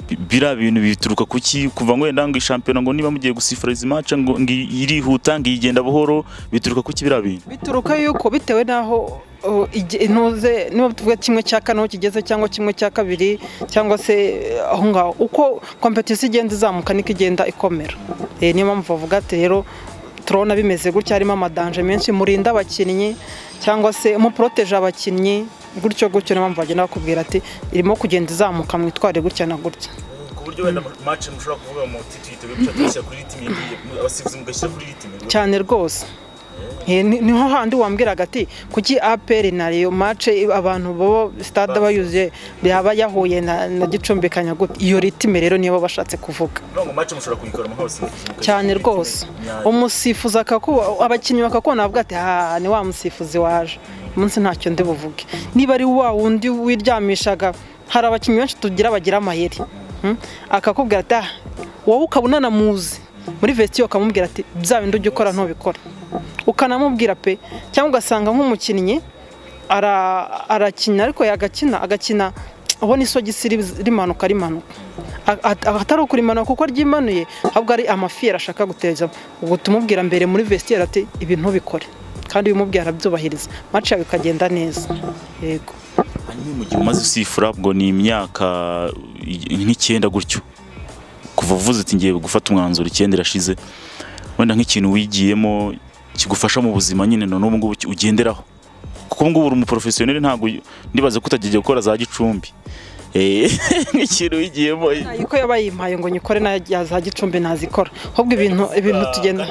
Bi- biriya bintu bituruka ku ki kuva ngo wenda ngo ishampiyona ngo niba mugiye gusifura izi match ngo ngo irihuta ngo igenda buhoro bituruka ku ki biriya bintu bituruka yuko bitewe n'aho uh, igi- intuze niba tuvuga kimwe cya kane aho kigeze cyangwa kimwe cya kabiri cyangwa se eh, aho ngaho uko kompetisi igenda izamuka niko igenda ikomera Eh, niyo mpamvu bavuga ati rero turabona bimeze gutya harimo amadanje menshi murinda abakinnyi cyangwa se muporoteje abakinnyi gutyo gutyo niyo mpamvu bagenda bakubwira ati irimo kugenda izamuka mwitware gutya na gutya ku buryo wenda match mushobora kuvuga mu titwite gutya kuri ritime abasifuzi mugashyira kuri ritime cyane rwose Eh, ni- niho handi wambwiraga ati kuki aperi na reyo mace abantu bo sitade bayuzuye yaba yahuye na na gicumbi gute iyo ritime rero niyo baba bashatse kuvuga ngo match mushobora kuyikora mu hose cyane rwose umusifuzi akakuba abakinnyi bakakubona bavuga ati ha ni wa musifuzi waje umunsi ntacyo ndi buvuge niba ari wa wundi wiryamishaga hari abakinnyi benshi tugira bagira amayeri Hmm? akakubwira ati ah wowe ukaba unanamuzi muri vestiyo ukamubwira ati bya bindi ujya ukora ntubikora ukanamubwira pe cyangwa ugasanga nk'umukinnyi ara- arakina ariko yagakina agakina ubona isogisi ri- rimanuka rimanuka A- a- atari ukurimanuka kuko ryimanuye ahubwo ari amafiyeri ashaka guteza uhita umubwira mbere muri vestiaire ati ibi ntubikore kandi ubimubwira arabyubahiriza mace yawe ikagenda neza yego hanyuma mu gihe umaze usifura ubwo ni imyaka i- nk'icyenda gutyo kuva uvuze uti ngiye gufata umwanzuro icyenda irashize wenda nk'ikintu wigiyemo kigufasha mu buzima nyine na n'ubu ngubu ki- ugenderaho kuko ubu ngubu uri umuporofesiyoneri ntabwo uy- ndibaza ko utagiye gukora za gicumbi Eh, nk'ikintu wigiyemo Ntayo uko yaba yimpaye ngo nyikore na ya za gicumbi nazikora ahubwo ibintu ibintu tugenda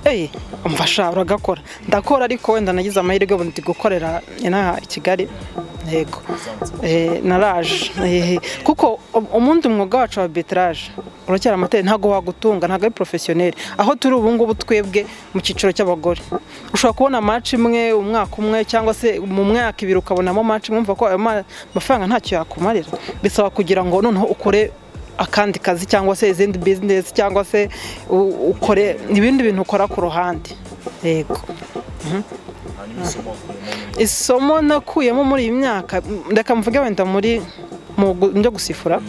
eyi umfasha uragakora ndakora ariko wenda nagize amahirwe ubu ndi gukorera inaha i kigali yego Eh, naraje Eh, kuko um- umundi mwuga wacu wa arbitrage uracyari amateka ntabwo wagutunga ntabwo ari porofesiyoneri aho turi ubu ngubu twebwe mu cyiciro cy'abagore ushobora kubona maci imwe umwaka umwe cyangwa se mu mwaka ibiri ukabonamo maci imwe umva ko ayo ma- mafaranga ntacyo yakumarira bisaba kugira ngo noneho ukore akandi kazi cyangwa se izindi bizinesi cyangwa se u- ukore ibindi bintu ukora ku ruhande yego isomo nakuyemo muri iyi myaka m- reka mvuge wenda muri mu gu- byo gusifura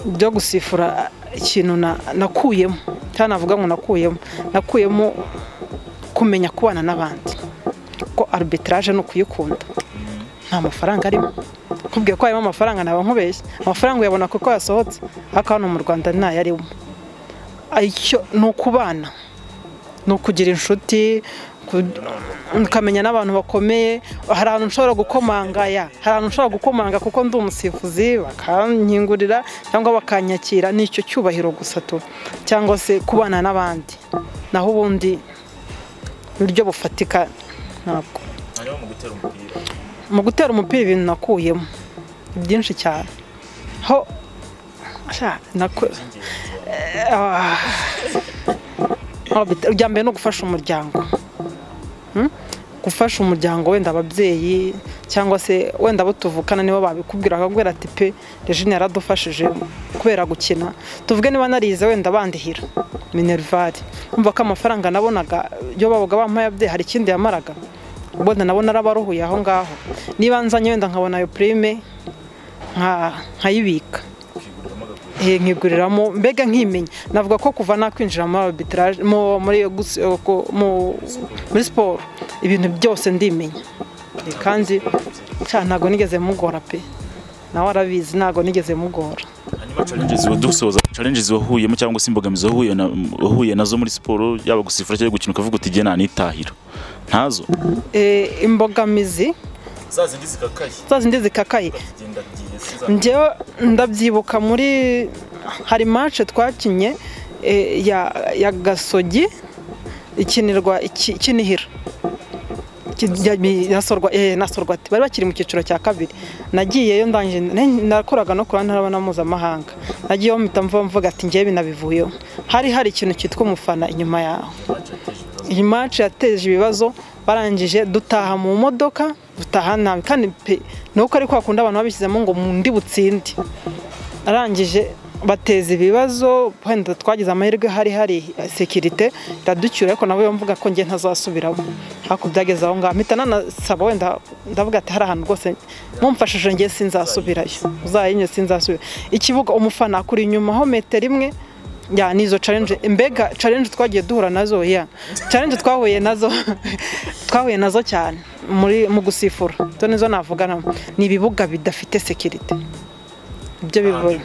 byo gusifura ikintu na- nakuyemo cyangwa navuga ngo nakuyemo nakuyemo kumenya kubana n'abandi ko arbitrage ni ukuyikunda nta mafaranga arimo kubwiye ko harimo amafaranga naba nkubeshye amafaranga uyabona kuko yasohotse ariko hano mu rwanda ntayo arimo icyo ni ukubana ni ukugira inshuti ku- ukamenya n'abantu bakomeye hari ahantu nshobora gukomanga ya hari ahantu nshobora gukomanga kuko ndi umusifuzi bakankingurira cyangwa bakanyakira ni icyo cyubahiro gusa tu cyangwa se kubana n'abandi naho ubundi uburyo bufatika ntabwo mu gutera umupira ibintu nakuyemo byinshi cyane ho sha, naku- Ah. Oh, bit- irya mbere ni ugufasha umuryango Hmm? gufasha umuryango wenda ababyeyi cyangwa se wenda abo tuvukana nibo babikubwira akakubwira ati pe rejine yaradufashije kubera gukina tuvuge niba narize wenda bandihira minerivare umva ko amafaranga nabonaga iyo babaga bampaye ababyeyi hari ikindi yamaraga ubwo nabo narabaruhuye aho ngaho niba nzanye wenda nkabona ayo purime nka- nkayibika Eh, nkiguriramo mbega nkimenya navuga ko kuva nakwinjira muri arbitrage mu- muri gusi- ku- mu- muri siporo ibintu byose ndimenya Eh, kandi cya ntabwo nigeze mugora pe nawe arabizi ntabwo nigeze mugora hanyuma challenges wa- dusoza challenges wahuyemo cyangwa se imbogamizi wahuye na- wahuye nazo muri siporo yaba gusifura cyangwa gukina ukavuga uti igihe nanitahira ntazo Eh, imbogamizi za zindi zikakaye za zindi zikakaye zigenda njyewe ndabyibuka muri hari mace twakinye eh, ya- ya gasogi ikinirwa iki- ikinihira Iki- ya- mi- nasorwa eh, nasorwa ati bari bakiri mu cyiciro cya kabiri nagiyeyo ndangije ne- nakoraga no ku ntara na mpuzamahanga nagiyeyo mpita mvuga mvuga ati ngewe binabivuyeho hari hari ikintu cyitwa umufana inyuma yawe iyi match yateje ibibazo barangije dutaha mu modoka dutaha nabi kandi pe nuko ari kwa kundi abantu babishyizemo ngo mu ndi butsindi arangije bateza ibibazo wenda twagize amahirwe hari hari sekirite iraducyura ariko nabo mvuga ko njye ntazasubiramo ariko byageze aho ngaho mpita nanasaba wenda ndavuga ati hari ahantu rwose mumfashije njye sinzasubirayo uzayinyo sinzasubira ikibuga umufana akuri inyuma ho metero imwe ya nizo challenge mbega challenge twagiye duhura nazo ya challenge twahuye nazo twahuye nazo cyane muri mu gusifura zo nizo navugana ni ibibuga bidafite security ibyo bivuye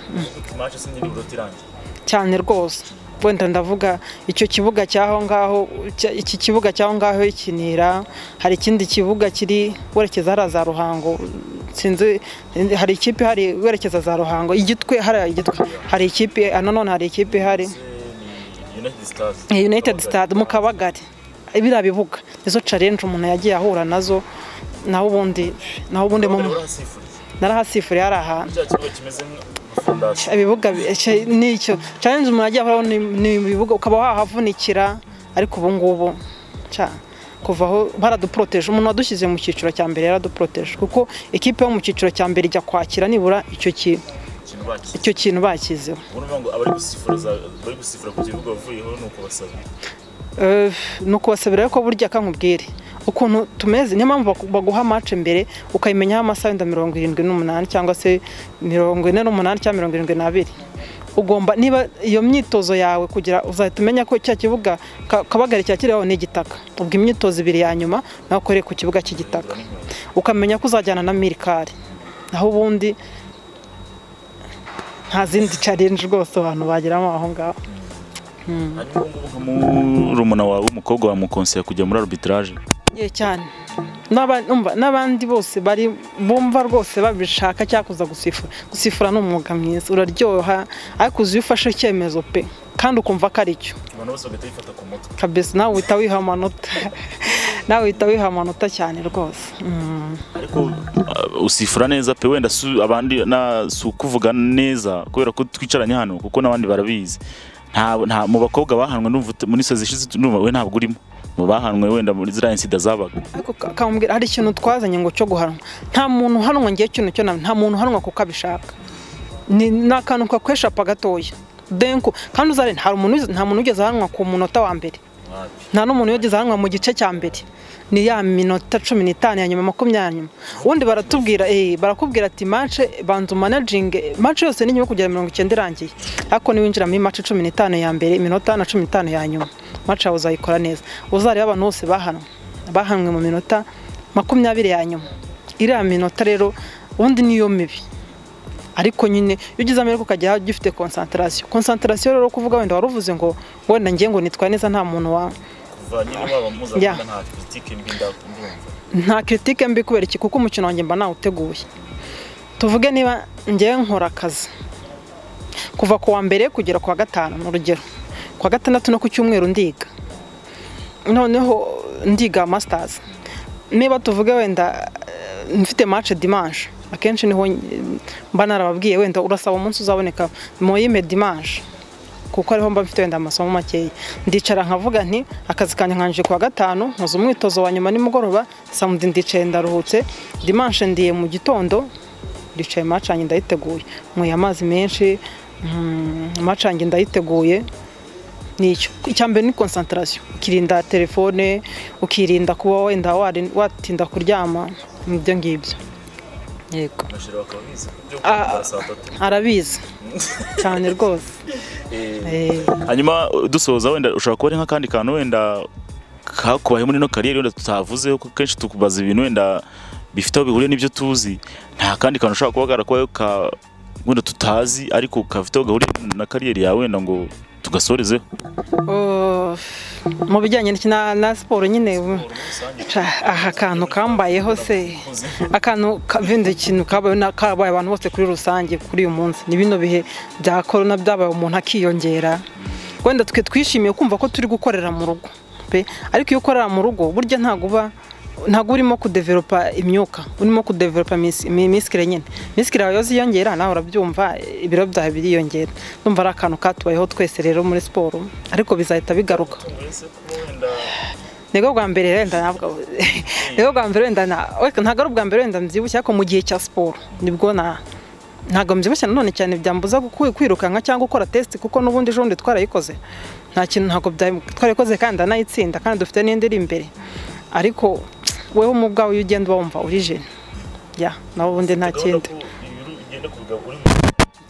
cyane rwose wenda ndavuga icyo kibuga cy'aho ngaho cya- iki kibuga cy'aho ngaho ikinira hari ikindi kibuga kiri werekeza hariya za ruhango sinzi hari ikipe hari werekeza za ruhango igitwe hariya igitwe hari ikipe ah, nanone hari ikipe hari Eh, United Stade mu Kabagari biriya bibuga nizo challenge umuntu yagiye ahura nazo naho ubundi naho ubundi mu narahasifuriye hari ahantu ibibuga bi- icyo- nicyo challenge umuntu yagiye ahuraho ni- ni ibibuga ukaba wahavunikira ariko ubu ngubu ca- kuva aho baraduporoteje umuntu wadushyize mu cyiciro cya mbere yaraduporoteje kuko ikipe yo mu cyiciro cya mbere ijya kwakira nibura icyo ki- icyo kintu bakizeho Eh, ni ukubasabira ko burya kankubwire ukuntu tumeze niyo mpamvu baku- baguha match mbere ukayimenyaho amasaha wenda mirongo irindwi n'umunani cyangwa se mirongo ine n'umunani cyangwa mirongo irindwi n'abiri ugomba niba iyo myitozo yawe kugira uzahita umenya ko cya kibuga Ka- kabagari cyakiriho ni igitaka ubwo imyitozo ibiri ya nyuma nawe ukoreye ku kibuga cy'igitaka ukamenya ko uzajyana na mirikari naho ubundi nta zindi challenge rwose abantu bageramo aho ngaho murumuna wawe w'umukobwa wamukonseye kujya muri arbitrage ye cyane N'aba- umva, n'abandi bose bari bumva rwose babishaka cyangwa kuza gusifura gusifura ni umwuga mwiza uraryoha ariko uzi iyo ufashe icyemezo pe kandi ukumva ko ari cyo abantu bose bagahita bifata ku mutwe kabisa nawe uhita wiha amanota nawe uhita wiha amanota cyane rwose Mm. ariko uh, usifura neza pe wenda su- abandi na si ukuvuga neza kubera ko twicaranye hano kuko n'abandi barabizi nta nta- mu bakobwa bahanwe numva ut- muri sazi ishize numva we ntabwo urimo mu bahanwe wenda muri ziriya insida zabaga ariko ka- kamubwira hari ikintu twazanye ngo cyo guhanwa nta muntu uhanwa ngiye ikintu cyo nta muntu uhanwa kuko abishaka ni ni akantu kakweshapa gatoya denko kandi uzare nta muntu wiz- nta muntu wigeze ahanwa ku munota wa mbere nta n'umuntu wigeze ahanwa mu gice cya mbere ni ya minota cumi n'itanu ya nyuma makumyabiri ya nyuma ubundi baratubwira eh, barakubwira ati manche banza umanaginge manche yose ni nyuma yo kugera mirongo icyenda irangiye ariko niwinjira muri manche cumi n'itanu ya mbere iminota na cumi n'itanu ya nyuma manche yawe uzayikora neza uzareba abantu bose bahanwa bahanwe mu minota makumyabiri ya nyuma iriya minota rero ubundi niyo mibi ariko nyine iyo ugize amahirwe ukajya ugifite konsantarasiyo konsantarasiyo rero kuvuga wenda wari uvuze ngo wenda njye ngo nitwaye neza nta muntu wa Ya. nta kiritike mbi kubera iki kuko umukino wanjye mba nawuteguye tuvuge niba ngewe nkora akazi kuva ku wa mbere kugera ku wa gatanu ni urugero ku wa gatandatu no ku cyumweru ndiga noneho ndiga masitazi niba tuvuge wenda eh, mfite mace dimanche akenshi niho eh, mba narababwiye wenda urasaba umunsi uzaboneka moyime dimanche kuko ariho mba mfite wenda amasomo makeya ndicara nkavuga nti akazi kanjye nkanjije ku wa gatanu nkoze umwitozo wa nyuma nimugoroba samudi ndicaye ndaruhutse dimanche ndiye mu gitondo ndicaye macange ndayiteguye nyweye amazi menshi mm, macange ndayiteguye nicyo icya mbere ni konsantarasiyo ukirinda telefone ukirinda kuba wenda wari- watinda kuryama ibyo ngibyo yego Ah. arabizi cyane rwose Eh. hanyuma uh, dusoza wenda ushobora kuba ari nk'akandi kantu wenda kakubaye muri ino kariyeri wenda tutavuze kuko kenshi tukubaza ibintu wenda bifite aho bihuriye n'ibyo tuzi nta kandi kantu ushobora kuba karakubayeho ka wenda tutazi ariko kafite aho gahuriye na kariyeri yawe wenda ngo tugasorezeho Uh, mu bijyanye na na siporo nyine aha kantu kambayeho se akantu ka- bindi kintu kabaye na- kabaye abantu bose kuri rusange kuri uyu munsi ni bino bihe bya korona byabaye umuntu akiyongera wenda twe twishimiye kumva ko turi gukorera mu rugo pe ariko iyo ukorera mu rugo burya ntabwo uba ntabwo urimo kudeveropa imyuka urimo kudeveropa imisi- imi- imisikire nyine imisikire yawe iyo ziyongera nawe urabyumva ibiro byawe biriyongera ndumva ari akantu katubayeho twese rero muri siporo ariko bizahita bigaruka nibwo bwa mbere wenda ntabwo nibwo bwa mbere wenda na ariko ntabwo ari ubwa mbere wenda mbyibushye ariko mu gihe cya siporo nibwo na ntabwo mbyibushye nanone cyane byambuza guku- kwirukanka cyangwa gukora tesite kuko n'ubundi ejo bundi twarayikoze nta kintu ntabwo bya- twarayikoze kandi ndanayitsinda kandi dufite n'indi iri imbere ariko wewe mu bwawe iyo ugenda uba wumva uri jene ya nawe ubundi nta kindi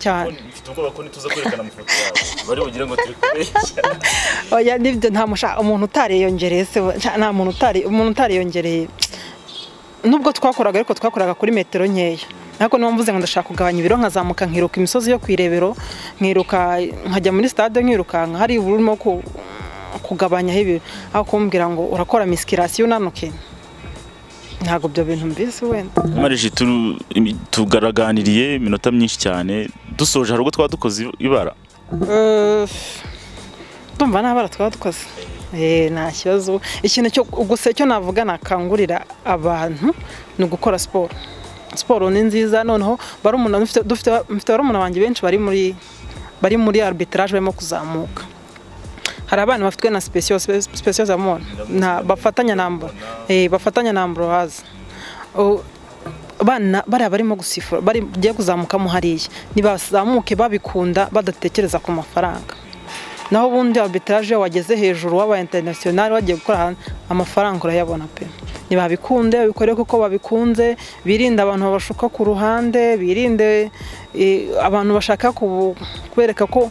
cyane mfite ubwoba ko ntituza kwerekana amafoto yawe bari bugire ngo turi kubeshya oya nibyo nta musha umuntu utariyongereye se we. Nta- nta muntu utari umuntu utariyongereye nubwo twakoraga ariko twakoraga kuri metero nkeya ariko niba mvuze ngo ndashaka kugabanya ibiro nkazamuka nkiruka imisozi yo ku irebero nkiruka nkajya muri stade nkirukanka hari uburimo ku- kugabanyaho ibiro aho kumbwira ngo urakora misikirasiyo unanuke ntabwo ibyo bintu mbizi wenda marije tugaraganiriye iminota myinshi cyane dusoje hari ubwo twaba dukoze ibara Eh, ndumva nta bara twaba dukoze Eh, nta kibazo ikintu cyo gusa cyo navuga nakangurira abantu ni ugukora siporo siporo ni nziza noneho barumuna mfite dufite- mfite barumuna banjye benshi bari muri bari muri arbitrage barimo kuzamuka hari abana bafitwe na special special zamon na bafatanya na Ambro- eh bafatanya na Ambroise O- bana bariya barimo gusifura bari bugiye kuzamukamo hariya nibazamuke babikunda badatekereza ku mafaranga naho ubundi arbitrage iyo wageze hejuru wabaye international wagiye gukora ahantu amafaranga urayabona pe nibabikunde babikore kuko babikunze birinde abantu babashuka ku ruhande birinde eh, abantu bashaka kubu- kubereka ko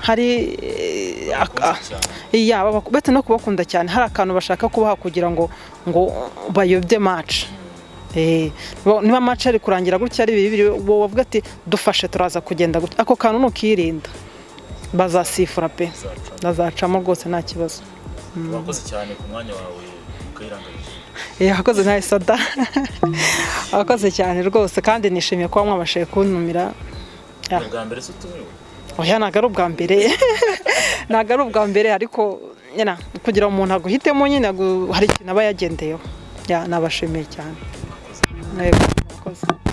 hari eh, aka- iya babaku- bete no kubakunda cyane hari akantu bashaka kubaha kugira ngo ngo bayobye match Eh, bo- niba match ari kurangira gutya ari bibiri wowe wavuga ati dufashe turaza kugenda gutya ako kantu nukirinda bazasifura pe bazacamo rwose nta kibazo urakoze cyane ku mwanya wawe ukayirangarije Eh, abakozi nta isada abakoze cyane rwose kandi nishimiye kuba mwabashije kuntumira bwa mbere se utumiwe oya ntabwo ari ubwa mbere ntabwo ari ubwa mbere ariko nyina kugira umuntu aguhitemo nyine agu- hari ikintu aba yagendeyeho Ya, nabashimiye cyane Yego, murakoze.